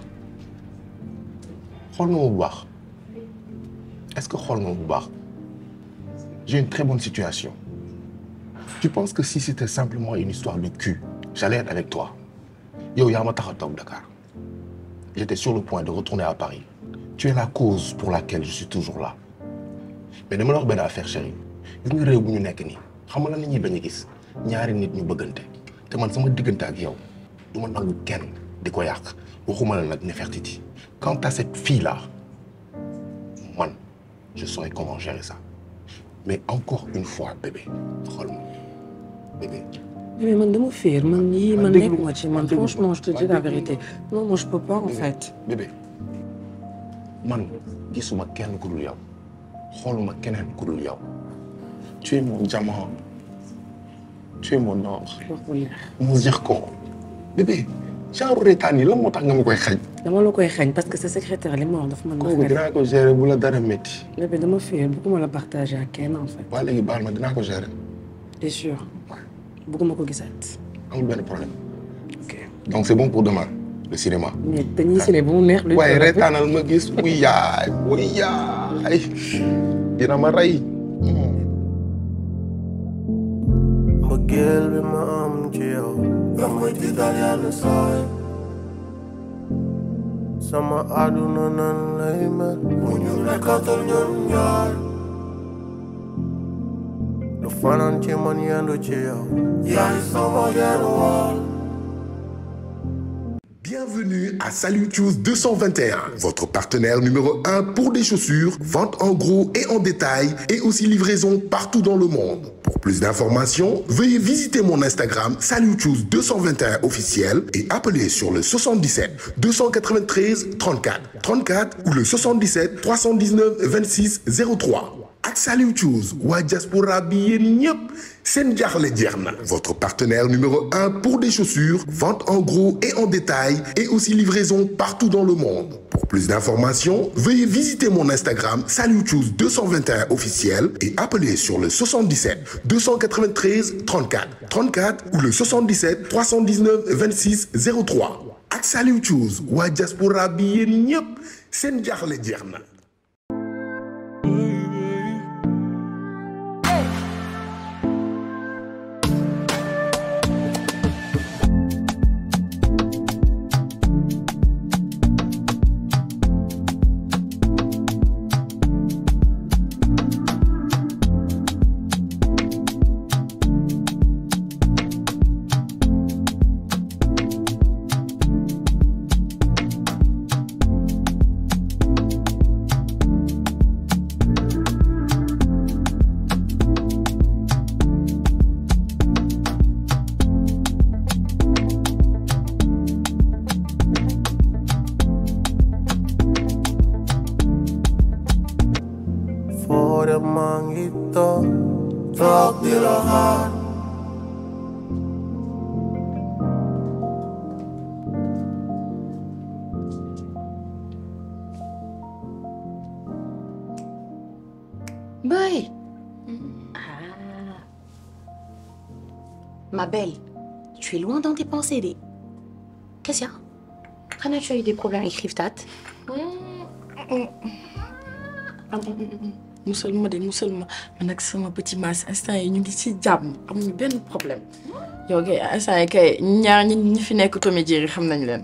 Xool nga ma bu baax. Est-ce que xool nga ma bu baax J'ai une très bonne situation. Tu penses que si c'était simplement une histoire de cul, j'allais être avec toi Yo, yaa ma tax a toog Dakar. J'étais sur le point de retourner à Paris. Tu es la cause pour laquelle je suis toujours là. Mais dama la wax benn affaire chérie. Gis nga réew bu ñu nekk nii xam xam nga lan la ñuy bañ a gis ñaari nit ñu bëggante te man sama diggante ak yow du ma nangu kenn di ko yàq waxuma la nag Nefertiti quant à cette fille là man je saurais comment gérer ça mais encore une fois bébé xool ma bébé Mais man dama fiir man yii man déglu- nekkuma ci man déglu- franchement je te dis la vérité non moi je peux pas en fait. bébé man gisuma kenn ku dul yow xooluma keneen ku dul yow tu es mon diamant tu es mon or mon zircon bébé genre reetaan yi la moo tax nga ma koy xañ dama la koy xañ parce que sa secrétaire li ma wax dafa mën kooku dinaa ko gérer bu la dara métti bébé dama fiir bëgguma la partager ak kenn en fait. waa léegi baal ma dinaa ko gérer t'es sûr bëgguma ko gisaat. amul benn problème donc c'est bon pour demain le cinéma mais dañuy ciné ba mu neex. luy waaye problème bi? reetaanal ma gis wuy yaay wuy yaay dina ma rey mbëggeel bi ma am ci yow yaa may tiital yenn saay sama àdduna nan lay mel mu ñu nekkatal ñun ñaar lu fanaan ci man yendu ci yow yaay sama genn wàll Bienvenue à Salut Choose 221, votre partenaire numéro 1 pour des chaussures, vente en gros et en détail et aussi livraison partout dans le monde. Pour plus d'informations, veuillez visiter mon Instagram Salut Choose 221 officiel et appeler sur le 77 293 34 34 ou le 77 319 26 03. ak Saliou Choose waa diaspora bi yéen ñëpp seen jaaxle jeex na votre partenaire numéro un pour des chaussures vente en gros et en détail et aussi livraison partout dans le monde pour plus d'informations veuillez visiter mon Instagram Saliou Choose 221 officiel et appeler sur le 77 293 34 34 ou le 77 319 26 03 ak Saliou Choose waa diaspora bi yéen ñëpp seen jaaxle jeex na foo dem maa ngi toog toog di la xaar Boy. Ah. Ma belle, tu es loin dans tes pensées. Des... Qu'est-ce qu'il y a Rana, tu as eu des problèmes avec Riftat musal ma de musal ma man ak sama petit mas instant yi ñu ngi ci jàmm amuñu benn problème yow kay instant yi kay ñaar ñi ñi fi nekk Tommy Jerry xam nañ leen.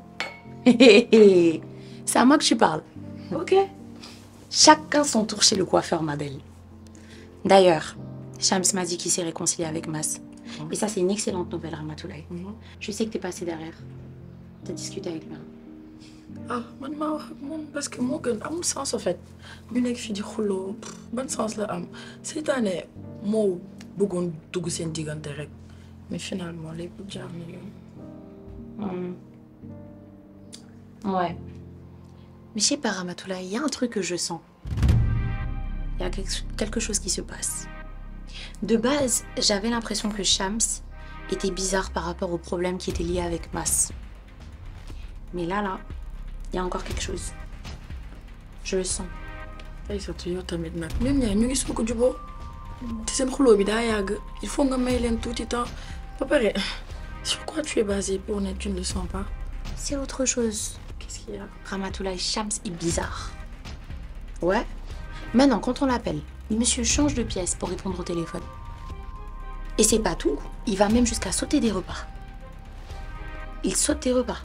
C'est à moi que tu parles. Ok. Chacun son tour chez le coiffeur, ma belle. D'ailleurs, Shams m'a dit qu'il s'est réconcilié avec Mas. Et ça, c'est une excellente nouvelle, Ramatoulaye. Je sais que t'es passé derrière. T'as discuté avec lui. ah man maa wax ak moom parce que moo gën amul sens en fait ñu nekk fii di xuloo ban sens la am seytaane moo bëggoon dugg seen diggante rek mais finalement lépp jaar na yoon. Hmm. Ouais. Mais je sais pas, Ramatoulaye, il y a un truc que je sens. Il y a quelque quelque chose qui se passe. De base, j'avais l'impression que Shams était bizarre par rapport aux problèmes qui étaient liés avec Mas. Mais là, là, il y a encore quelque chose. Je le sens. ay surtout yow tamit nag ñoom ñaar ñu ngi soog a juboo te seen xuloo bi daa yàgg il faut nga may leen tuuti temps ba pare sur quoi tu es basé pour ne tu ne le sens pas. C'est autre chose. Qu'est-ce qu'il y a Ramatoulaye Shams est bizarre. Ouais. Maintenant, quand on l'appelle, le monsieur change de pièce pour répondre au téléphone. Et c'est pas tout, il va même jusqu'à sauter des repas. Il saute des repas.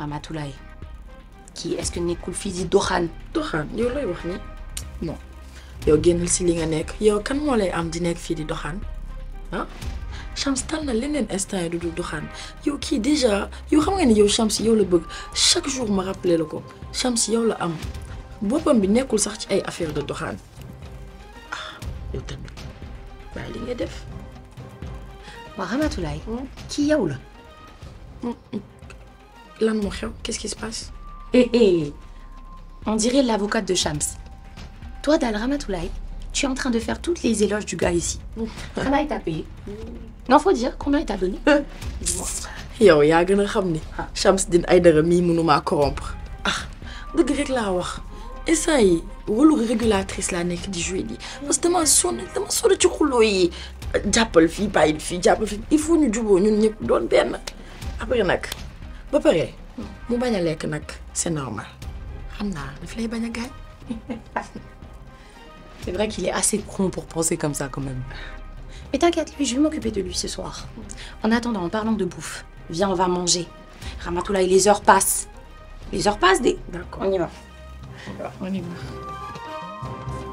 Ramatoulaye. Qui est-ce que nekkul fii di doxaan doxaan yow lay wax ni non yow génnal si li nga nekk yow kan moo lay am di nekk fii di doxaan ah Chams tal na leneen instant yi du du doxaan yow kii déjà yow xam nga ni yow Chams yow la bëgg chaque jour ma rappelé la ko Chams yow la am boppam bi nekkul sax ci ay affaire de doxaan ah yow tamit bàyyi li nga def waa Ramatoulaye kii yow la lan moo xew qu'est-ce qui se passe Eh eh On dirait l'avocate de Shams. Toi, Dal Ramatoulaye, tu es en train de faire toutes les éloges du gars ici. Combien il t'a payé Non, faut dire, combien il t'a donné Dis-moi. yow yaa gën a xam ni Chamsidine Aïdara mii mënumaa corrompre ah dëgg rek laa wax instant yi rôle régulatrice laa nekk di jouer nii parce que dama sonn dama sonn ci xuloo yi jàppal fii bàyyil fii jàppal fii il faut ñu juboo ñun ñëpp doon benn après nag ba pare mu bañ a lekk nag c'est normal xam naa daf lay bañ a gaañ C'est vrai qu'il est assez con pour penser comme ça quand même. Mais t'inquiète, lui, je vais m'occuper de lui ce soir. En attendant, en parlant de bouffe, viens, on va manger. Ramatoulaye, les heures passent. Les heures passent, des... D'accord. On y va. On y va.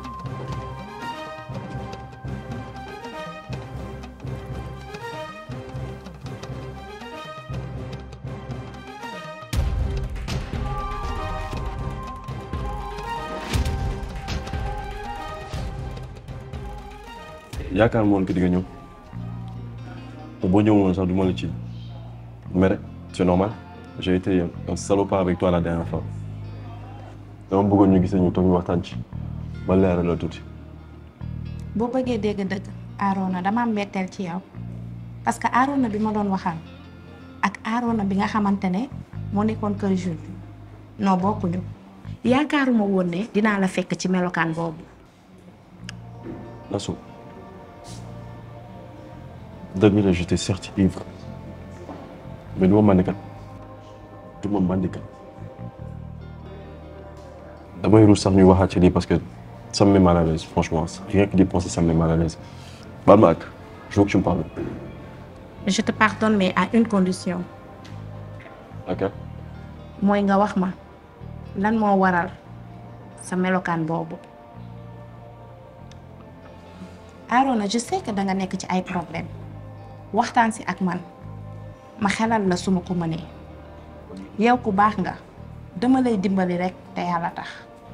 yaakaar moon que di nga ñëw te boo ñëwoon woon sax du ma la ci mere c'est normal j'ai été un salopard avec toi la dernière fois dama bëggoon ñu gisee ñu toog ñu waxtaan ci ba leeral la tuuti boo bëggee dégg dëgg Arona dama am mbetteel ci yow parce que Arona bi ma doon waxal ak Arona bi nga xamante ne moo nekkoon kër Jules non bokkuñu yaakaaruma woon ne dinaa la fekk ci melokaan boobu Nassou dëgg la j'étais certes ivre mais du ma mandikat du ma mandikat damay ruus sax ñuy waxaat ci lii parce que ça me met mal à l'aise franchement rien que d'y penser ça me met mal à l'aise baal ma ak je veux que tu me parles je te pardonne mais à une condition ok mooy nga wax ma lan moo waral sa melokaan boobu Arona je sais que danga nekk ci ay problème waxtaan si ak man ma xelal la suma ko mënee yow ku baax nga dama lay dimbali rek te yàlla tax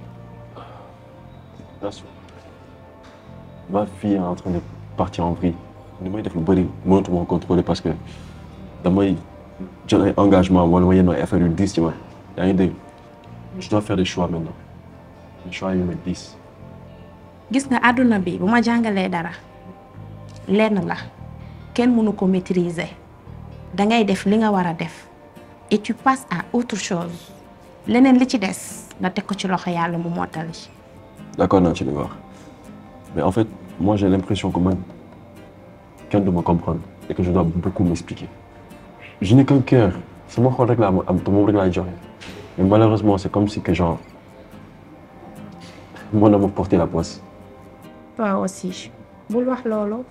Nassou ma fille est en train de partir en vrille li may def lu bëri mënatuma ko contrôler parce que damay jël ay engagement wala ma yenn ay affaire yu diis ci man yaa ngi dégg je dois faire des choix maintenant des choix yu ma diis gis nga àdduna bi bu ma jàngalee dara lenn la kenn mënu ko maîtriser dangay def li nga war a def et tu passes à autre chose leneen li ci des nga teg ko ci loxo yàlla mu mottali d'accord naa ci li nga wax mais en fait moi j'ai l'impression que man kenn du ma comprendre et que je dois beaucoup m'expliquer je n'ai qu'un cœur sama xol rek laa ma am te moom rek laay joxe mais malheureusement c'est comme si que genre mon amour portait la poisse toi aussi bul wax loolu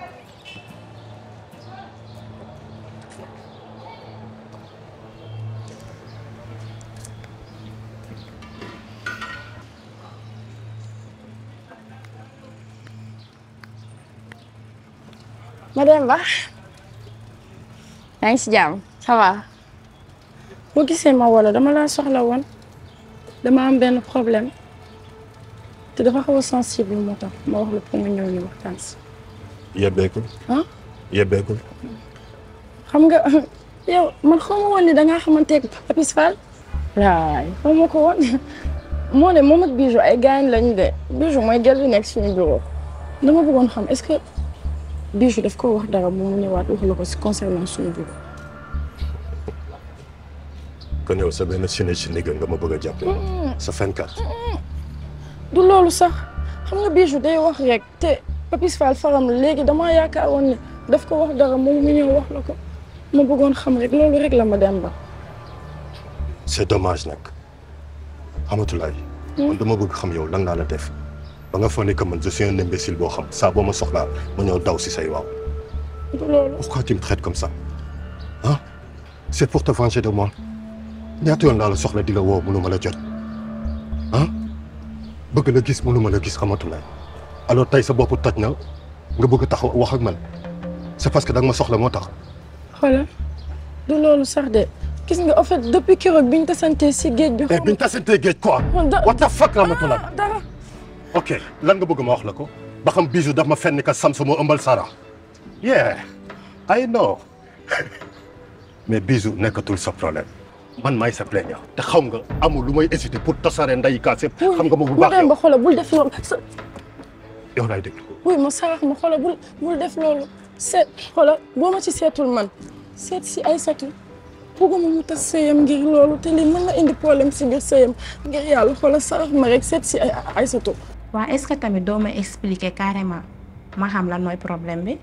Madame Ba yaa ngi si jàmm ça va boo gisee ma wala dama laa soxla woon dama am benn problème te dafa xaw a sensible moo tax ma wax la pour nga ñëw ñu waxtaan si yebbeekul ah yebbeekul xam nga yow man xaw ma woon ni dangaa xamanteeg Papis Fall waay xaw ma ko woon moo ne moom ak Bijou ay gaañ lañu de Bijou mooy gel bi nekk suñu bureau dama bëggoon xam est-ce que Bijou daf ko wax dara mu ñëwaat wax la ko si concernant suñu bureau kon yow sa benn sine si nigga nga ma bëgg a jàpp sa fenkat du loolu sax xam nga Bijou day wax rek te Papis Fall faram la léegi damaa yaakaar woon ne daf ko wax dara moom mu ñëw wax la ko ma bëggoon xam rek loolu rek la ma dem ba c'est dommage nag xamatulaay man dama bëgg xam yow lan laa la def ba nga foog ne que man je suis un imbécile boo xam saa boo ma soxlaa ma ñëw daw si say waaw du loolu pourquoi tu me traites comme ça ah c'est pour te venger de moi ñaata yoon laa la soxla di la woo mënu ma la jot ah bëgg la gis mënuma la gis xamatulaay alors tey sa bopp toj na nga bëgg taxaw wax ak man c'est parce que da nga ma soxla moo tax xoolal du loolu sax de gis nga en fait depuis keroog biñ tasantee si géej bi. eh biñ tasantee géej quoi what the fuck Ramatoulaye dara ok lan nga bëgg ma wax la ko ba xam bijou daf ma fenn ka Samsu moo ëmbal Sara yeah I know mais bijou nekkatul sa problème man maay sa plaignant te xam nga amul lu may hésiter pour tasaare nday kaas yëpp xam nga ma bu bu baax dem ba yow xoolal bul def loolu sa yow laay dégg wuy ma sarax ma xoolal bul bul def loolu seet xoolal boo ma ci seetul man seet si Aysatu bëgguma mu tas sëyam ngir loolu te lii mën na indi problème si biir sëyam ngir yàlla xoolal sarax ma rek seet si ay Aysatu waa est-ce que tamit doo ma expliquer carrément ma xam lan mooy problème bi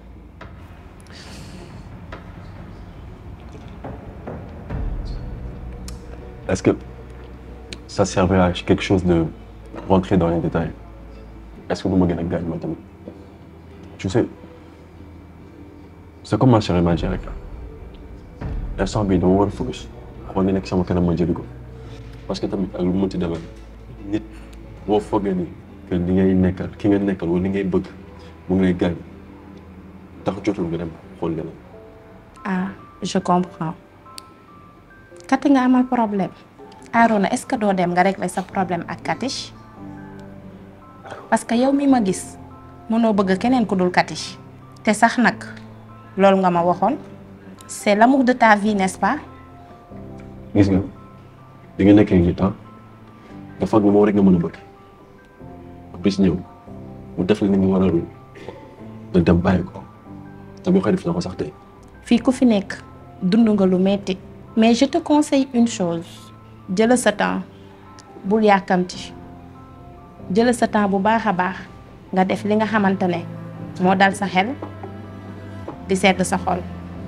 Est-ce que ça servait à quelque chose de rentrer dans les détails Est-ce que vous me gagnez gagne maintenant Tu sais, c'est comme ma sœur m'a dit rek instant bii dama war a focus xool ni nekk sama kanam ma jëli ko parce que tamit ak lu mu mënti demee nit boo foogee ni que li ngay nekkal ki nga nekkal wala li ngay bëgg mu ngi lay gaañ tax jotul nga dem xool leneen. ah je comprends Kati nga amal problème Arona est-ce que doo dem nga régler sa problème ak Kati parce que yow mi ma gis mënoo bëgg keneen ku dul Kati te sax nag loolu nga ma waxoon c'est l'amour de ta vie n'est-ce pas gis nga di nga nekkee ngi temps nga foog ne moom rek nga mën a bëgg bis ñëw mu def la ni nga war a nga dem bàyyi ko te boo koy def na ko sax tey. fii ku fi nekk dund nga lu metti mais je te conseille une chose jëla sa temps bul yàkkamti jëla sa temps bu baax a baax nga def li nga xamante ne moo dal sa xel di sedd sa xol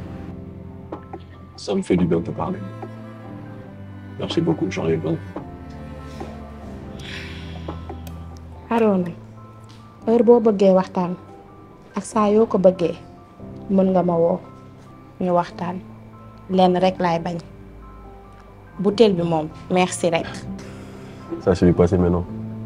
Ça me fait du bien de te parler. Merci beaucoup, j'en ai besoin. Arona heure boo bëggee waxtaan ak saa yoo ko bëggee mën nga ma woo ñu waxtaan lenn rek laay bañ butéel bi moom merci rek Ça, c'est du passé maintenant.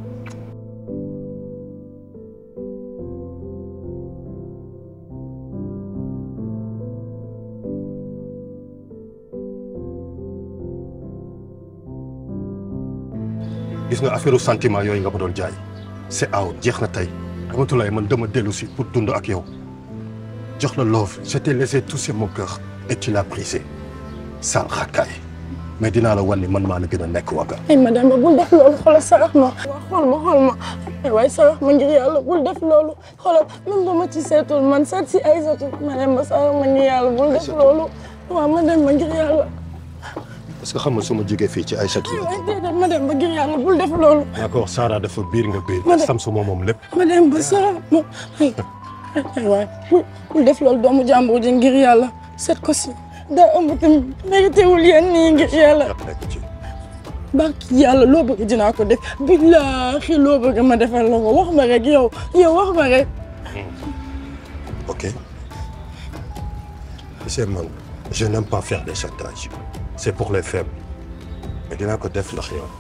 gis nga affaire sentiment yooyu nga ma doon jaay c'est out jeex na tey Ramatoulaye man dama dellu si pour dund ak yow jox la love je t'ai laissé toucher mon cœur et tu l'as brisé sal xakkaay mais dinaa la wan ni man maa la gën a nekk waga ay madame ba bul def loolu xoolal sarax ma xool ma xool ma ay waay sarax ma ngir yàlla bul def loolu xoolal même ba ma ci seetul man seet si Aysatu madame ba sarax ma ngir yàlla bul def loolu waaw madame ba ngir yàlla parce que xam nga su ma jógee fii ci Aïssatou ay waay déedéet madame ba ngir yàlla bul def loolu d'accord Sara dafa biir nga biir Madame- Samsu moom moom lépp madame ba sarax ma ay ay waay bul bul def loolu doomu jàmbur ji ngir yàlla seet ko si daa ëmb tamit mérité wul yéen nii ngir yàlla barki yàlla loo bëgg dinaa ko def billaahi loo bëgg ma defal la ko wax ma rek yow yow wax ma rek ok monsieur man je n'aime pas faire des chantages c'est pour les faibles mais dinaa ko def ndax yow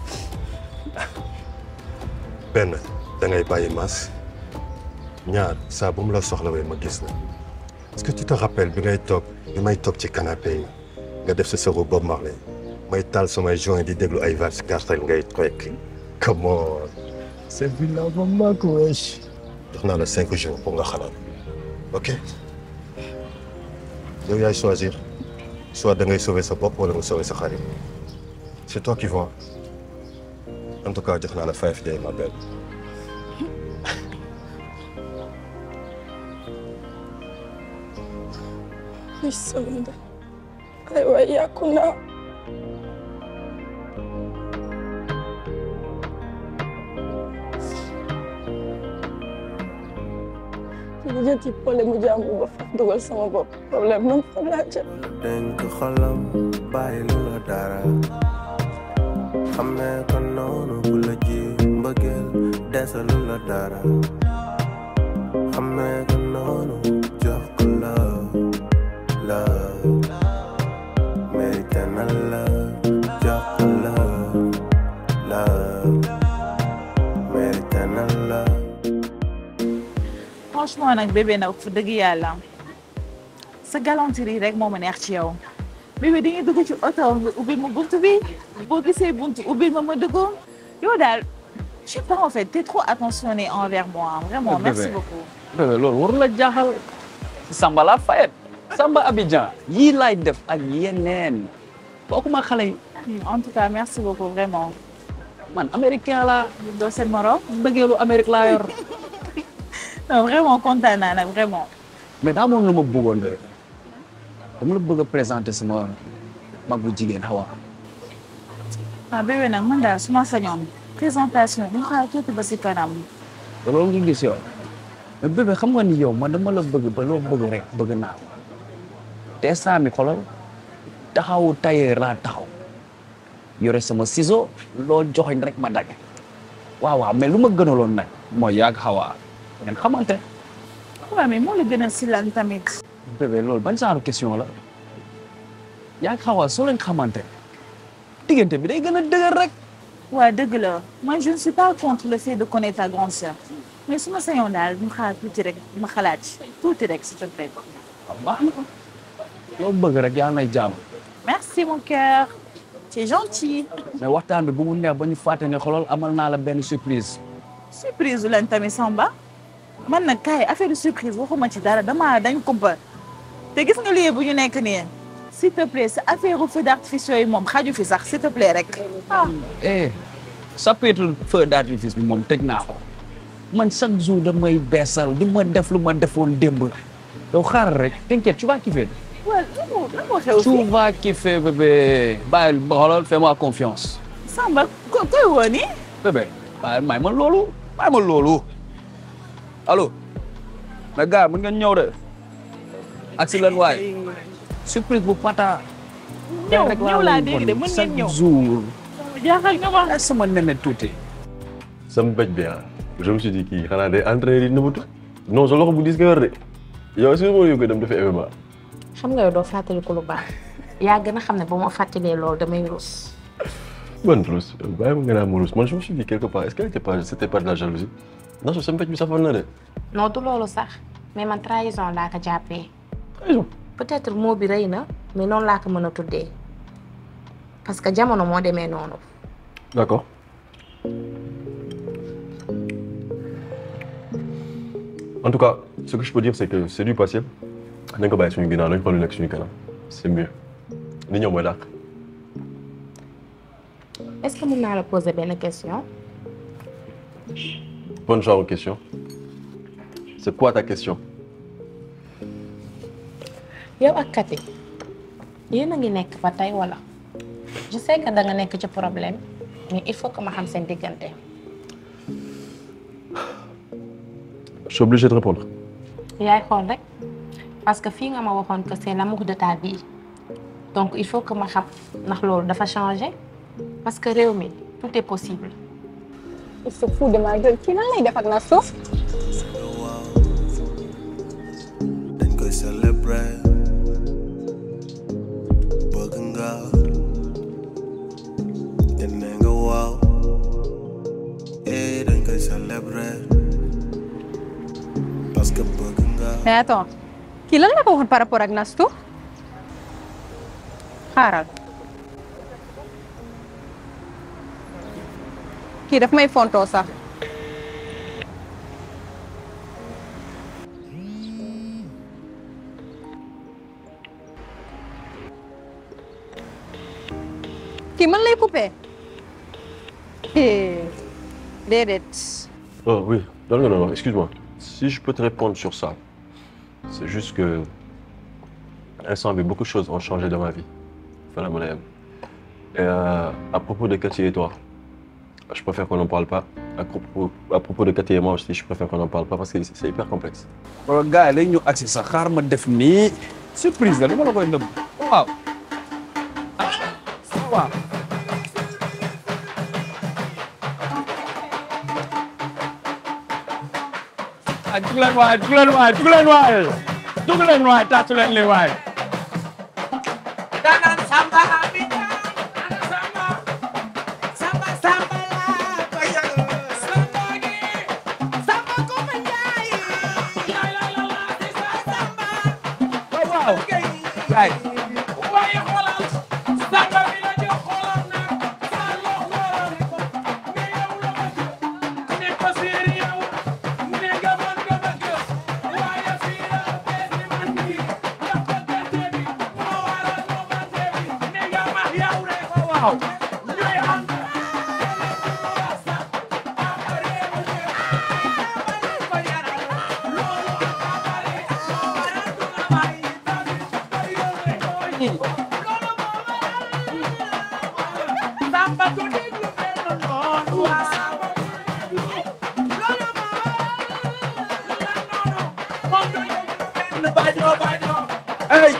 benn da ngay bàyyi mas ñaar saa bu mu la soxlawee ma gis la est-ce que tu te rappelles bi ngay toog bi may toog ci canapé yi nga def sa sëru Bob Marley may taal samay joint di déglu ay vals cartel ngay trekk come on c'est villa ba mag wesh jox naa la cinq jours pour nga xalaat ok yow yaay choisir soit da ngay sauver sa bopp wala nga sauver sa xarit c'est toi qui vois en tout cas jox naa la five day ma belle ay sonda ay waay yàqu naa lijjanti problème mu jàmbur ba fa dugal sama bopp problème man fan laa jëm dénk xolam bàyyi lu la dara xamee ko noonu bu la ji mbëggeel desalu la dara xamee ko noonu jox ko love love mérité na love jox ko love love mérité franchement nag bébé nag fu dëgg yàlla sa galanterie rek moo ma neex ci yow bébé di nga dugg ci oto nga ubbil ma buntu bi boo gisee buntu ubbil ma ma dugg yow daal je sais pas en fait t'es trop attentionné envers moi vraiment Bébé. merci beaucoup bébé loolu waru la jaaxal Samba la fayet Samba Abidjan yii laay def ak yeneen bokkuma xale yi en tout cas merci beaucoup vraiment man américain la doo seen morom bëggeelu Amérique laa yor non vraiment kontaan naa nag vraiment mais daa moom lu ma bëggoon de dama la bëgg a présenter sama mag bu jigéen Hawa ah bébé nag man daal su ma sañoon présentation ñu xaar tuuti ba si kanam te loolu nga gis yow mais bébé xam nga ni yow man dama la bëgg ba loo bëgg rek bëgg naa ko te instant mi xolal taxawu tailleur laa taxaw yore sama ciseau loo joxoñ rek ma dagg waaw waaw mais lu ma gënaloon nag mooy yàgg Hawa ngeen xamante waaw mais moo la gën a si lan tamit bébé loolu ban genre question la yàgg Hawa soo leen xamante diggante bi day gën a dëgër rek waaw dëgg la moi je ne suis pas contre le fait de connaître ta grande sœur mais su ma sañoon daal ñu xaar tuuti rek ma xalaat ci tuuti rek s'il te plaît baax na loo bëgg rek yàlla nay jàmm merci mon cœur c'est gentil mais waxtaan bi bu mu neex ba ñu fàtte ne xoolal amal naa la benn surprise surprise lan tamit Samba man nag kaay affaire de surprise waxuma ci dara dama dañ kumpa te gis nga lii bu ñu nekk nii s'il te plaît sa affaire feu d'artifice yooyu moom xaju fi sax s'il te plaît rek ah eh chapitre feu d'artifice bi moom tëj naa ko man chaque jour damay beesal di ma def lu ma defoon démb yow xaaral rek t'inquiète tu vas kiffer waaw lan moo lan moo xew tu vas kiffer bébé bàyyil ba xoolal fais-moi confiance Samba ko koy woo nii bébé bàyyil may ma loolu may ma loolu allo mais gars mën ngeen ñëw de ak si leen waay surprise bu pata ñëw ñëw laa dégg de mën ngeen ñëw chaque jour jaaxal nga ma sama nene tuuti sama bëj bi ah je me suis dit kii xanaa day entraîné di nëbatu non sa loxo bu diis nga yor de yow est-ce que moo yóbbee dem dafa MMA xam nga yow doo fàttaliku lu baax yaa gën a xam ne ba ma fàttalee loolu damay rus man Rose bàyyi ma nga naan ma Rose man je me suis dit quelque part est-ce qu'elle était pas c'était pas de la jalousie non sama bëj bi safoon na de non du loolu sax mais man trahison laa ko jàppee trahison peut-être mot bi rëy na mais noonu laa ko mën a tuddee parce que jamono moo demee noonu d'accord en tout cas ce que je peux dire c'est que c'est du passé nañ ko bàyyi suñu ginnaaw nañ xool lu nekk suñu kanam c'est mieux li ñëw mooy dàq est-ce que mën naa la poser benn question bonne genre de question c'est quoi ta question yow ak Kati yéen a ngi nekk ba tey wala je sais que da nga nekk ci problème mais il faut que ma xam seen diggante je suis obligé de répondre yaay xool rek parce que fii nga ma waxoon que c'est l'amour de ta vie donc il faut que ma xam ndax loolu dafa changer parce que réew mi tout est possible il se fout de ma gueule kii nan lay def ak na suuf dañ koy célébrer bëgg nga te nee nga waaw eh dañ koy célébrer parce que bëgg nga mais attends kii lan la ko waxoon par rapport ak Nastu xaaral kii daf may fontoo sax kii man lay coupé eh déedéet oh oui non non non excuse-moi si je peux te répondre sur ça c'est juste que instant bi beaucoup de choses ont changé dans ma vie fa la mën a yem et euh, à propos de Cathy et toi je préfère qu'on n'en parle pas à propos à propos de Cathy et moi aussi je préfère qu'on n'en parle pas parce que c'est c'est hyper complexe wala gars yi lay ñu agsi sax xaar ma def nii surprise la dama la koy nëbb waaw waaw ah jug leen waay jug leen waay jug leen waay jug leen waay tàccu leen li waay Danan Samba Abidjan Samba Samba Samba la ko yëg Samba gi Samba ko ma njaay waaw waay waaye xoolal sànga bi la jox xoolal nag sa loxo mais yow la bëgg ne ko séeri yow ne nga mën nga bëgg waaye fii la bees ni man bi ndax bëggante bi moo waral moomante bi ne nga max yow rek waaw ñooy ànd Samba du déglu benn noon waaw moom du déglu benn baño baño ay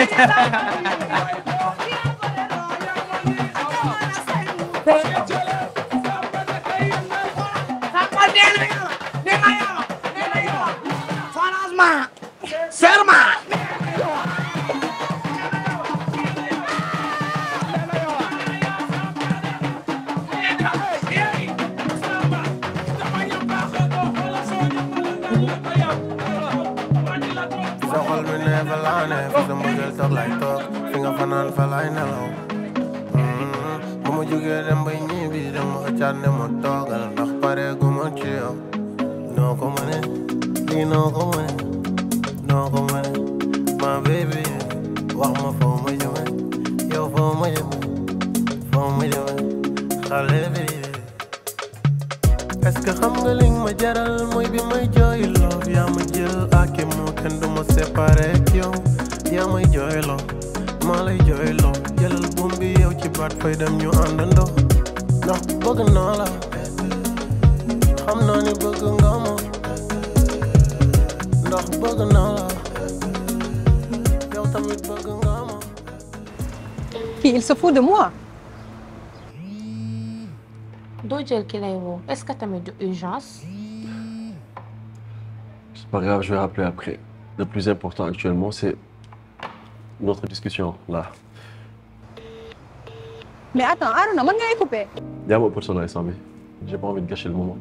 Samba nee na yow nee na yow nee na yow franchement serment sa xol bi ne fa laa ne fi sa mbëggeel toog lay toog fi nga fanaan fa lay nelaw bu ma jógee dem bay ñibbi dem ma xëccaat ne ma toogal ndax pare gu ma ci yow noo ko mëne lii noo ko mëne noo ko mëne ma baby wax ma foo ma jëme yow foo ma jëme foo ma jëme xale bi est-ce que xam nga li nga ma jaral mooy bi may jooy love yaa ma jël ak moo kenn du ma séparé ak yow yaa may jooy loo maa lay jooy loo jëlal buum bi yow ci baat fay dem ñu àndandoo ndax bëgg naa la xam naa ni bëgg nga ma ndax bëgg naa la yow tamit bëgg nga ma Puis il se fout de moi. doo jël ki lay woo est-ce que tamit du urgence C'est pas grave, je vais rappeler après. Le plus important actuellement, c'est notre discussion là. Mais attends, Aruna, mën ngay couper. Y'a mon personnage sans J'ai pas envie de gâcher le moment.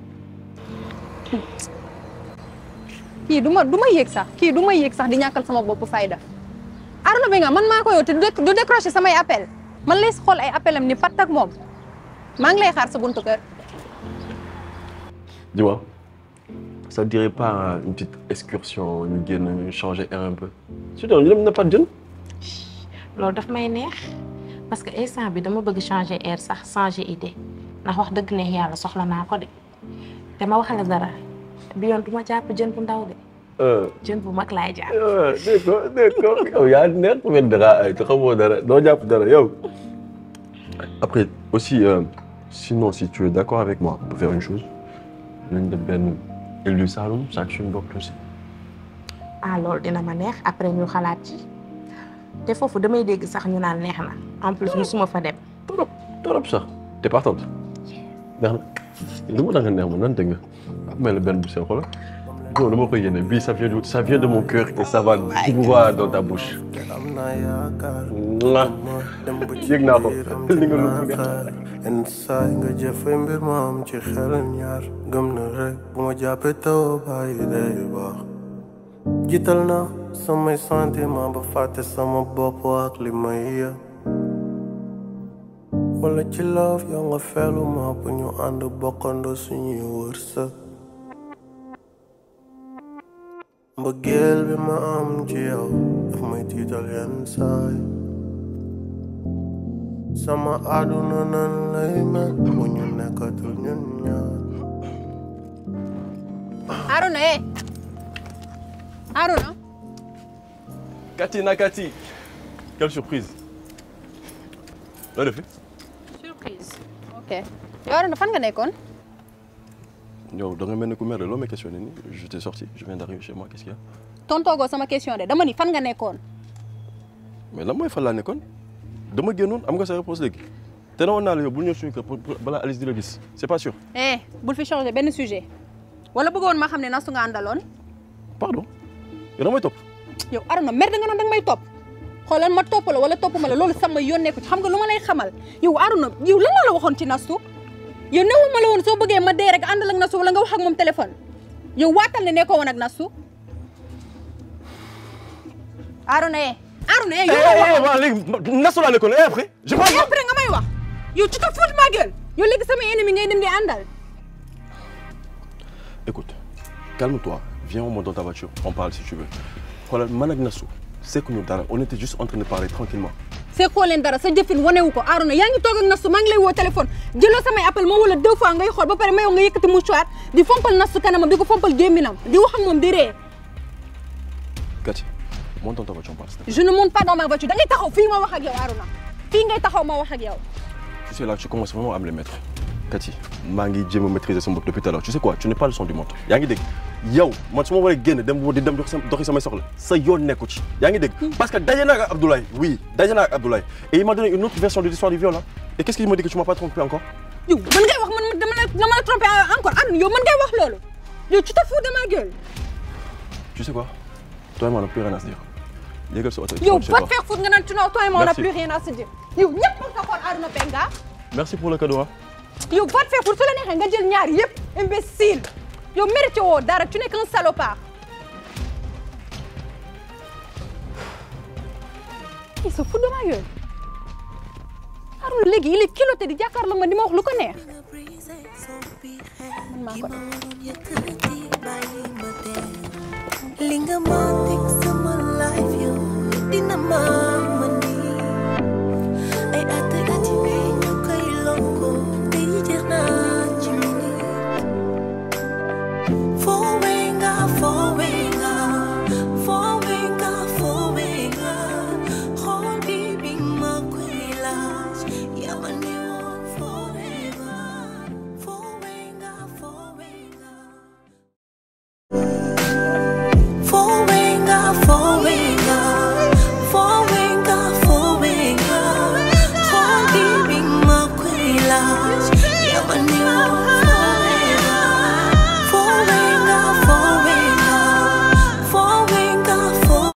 kii du ma du ma yéeg sax kii du ma yéeg sax di ñàkkal sama bopp fayda. Aruna bi nga man maa ko yow te du déc- du décrocher samay appel man lay xool ay appelam ni patt ak moom maa ngi lay xaar sa buntu kër. Dis-moi, ça te dirait pas une petite excursion, une gaine, changer air un peu Tu sais, on n'a pas de jeune loolu daf may neex parce que instant bi dama bëgg changer air sax changer idée ndax wax dëgg neex yàlla soxla naa ko de te ma waxale dara bi yoon du ma jàpp jën bu ndaw de Euh, jën bu mag laay jàpp. euh, d'accord, d'accord. yow yaa neex ku mel dara ay te xamoo dara doo jàpp dara yow. Après, aussi, euh, sinon, si tu es d'accord avec moi, on peut faire une chose. L'une de Ben et du Saloum, ça tue une boucle aussi. ah loolu dina ma neex après ñu xalaat ci te foofu damay dégg sax ñu naan neex na en plus musuma fa dem. trop trop sax t'es partante. neex na li ma da nga neex ma nan dégg nga mel benn bu seen xoolal non dama koy yéene bii ça vient de ça vient de mon cœur et ça va droit dans ta bouche. am naa yaakaar Mwah. dem ba ci yëg naa ko li nga lu yaakaar yenn saa yi nga jëfe mbir ma am ci xel ñaar gëm na rek bu ma jàppee taw bàyyi day baax jiital na samay sentiment ba fàtte sama bopp ak li may yëg wala ci love yow nga feelu ma bu ñu ànd bokkandoo suñuy wërsëg mbëggeel bi ma am ci yow daf may tiital yenn saay sama àdduna nan lay mel bu ñu nekkatul ñun ñaar Aruna eh Aruna Cathy Nakati quelle surprise. loo def surprise ok yow Aruna fan nga nekkoon yow da nga mel ni ku mer de loo may questionné nii je t'ai sorti je viens d'arriver chez moi qu'est-ce qu'il y a tontoogoo sama question de dama ni fan nga nekkoon mais lan mooy fan laa nekkoon dama génnoon am nga sa réponse léegi te ne woon naa la yow bul ñëw suñu kër pour pour- balaa Alice di la gis c'est pas sûr. eh bul fi changer benn sujet wala bëggoon ma xam ne nastu nga àndaloon pardon yow damay topp yow Aruna mer da nga noon danga may topp xoolal ma topp la wala topp ma la loolu sama yoon nekku ci xam nga lu ma lay xamal yow Aruna yow lan la la waxoon ci nastu yow newu ma la woon soo bëggee ma dee rek àndal ak nastu wala nga wax ak moom téléphone yow waatal ne nekkoo woon ak nastu Arona eh Arona eh Eh, eh, eh, waaw léegi nasu laa nekkoon et après je pense Et après nga may wax yow tu te fous de ma gueule yow léegi sama ennemi ngay dem di àndal Écoute, calme-toi. Viens, on monte dans ta voiture. On parle si tu veux. Voilà, man ak Nassou, c'est que nous dara, on était juste en train de parler tranquillement. c'est koo leen dara sa jëfin wanewu ko Arona yaa ngi toog ak Nastu maa ngi lay woo téléphone jëloo samay appel ma wala deux fois ngay xool ba pare mayoo nga yëkkati mouchoir di fompal Nastu kanamam di ko fompal gémminam di wax ak moom di ree Cathy, monte dans ta voiture, on parle. s'il te plaît. je ne monte pas dans ma voiture da ngay taxaw fii ma wax ak yow Arona fii ngay taxaw ma wax ak yow Tu sais, là, tu commences vraiment à me les mettre. Cathy, maa ngi jéem a maîtriser son bopp depuis tout à l'heure. Tu sais quoi, tu n'es pas le son du monde. yaa ngi dégg yow man su ma waree génn dem di dem doxi sama doxi samay soxla sa yoon nekku ci yaa ngi dégg parce que daje naa ak Abdoulaye oui daje naa ak Abdoulaye et il m'a donné une autre version de l'histoire du viol hein. et qu'est-ce qu'il m'a dit que tu m'as pas trompé encore yow man ngay wax man dama la dama la trompé encore Arona yow man ngay wax loolu yow tu te fous de ma gueule Tu sais quoi Toi et moi, on n'a plus rien à se dire. Yégal sa oto. yow je sais va pas. te faire foutre nga naan tu non toi et moi on n'a Merci. plus rien à se dire yow ñëpp nga xool Arona Benga Merci pour le cadeau hein. yow va te faire foutre su la neexee nga jël ñaar yëpp imbécile yow mérité woo dara tu n'es qu'un salopard il se fout de ma gueule Arona léegi il est culotté di jàkkaarloo ma di ma wax lu ko neex man maa ko def li nga ma teg sama life yow dina ma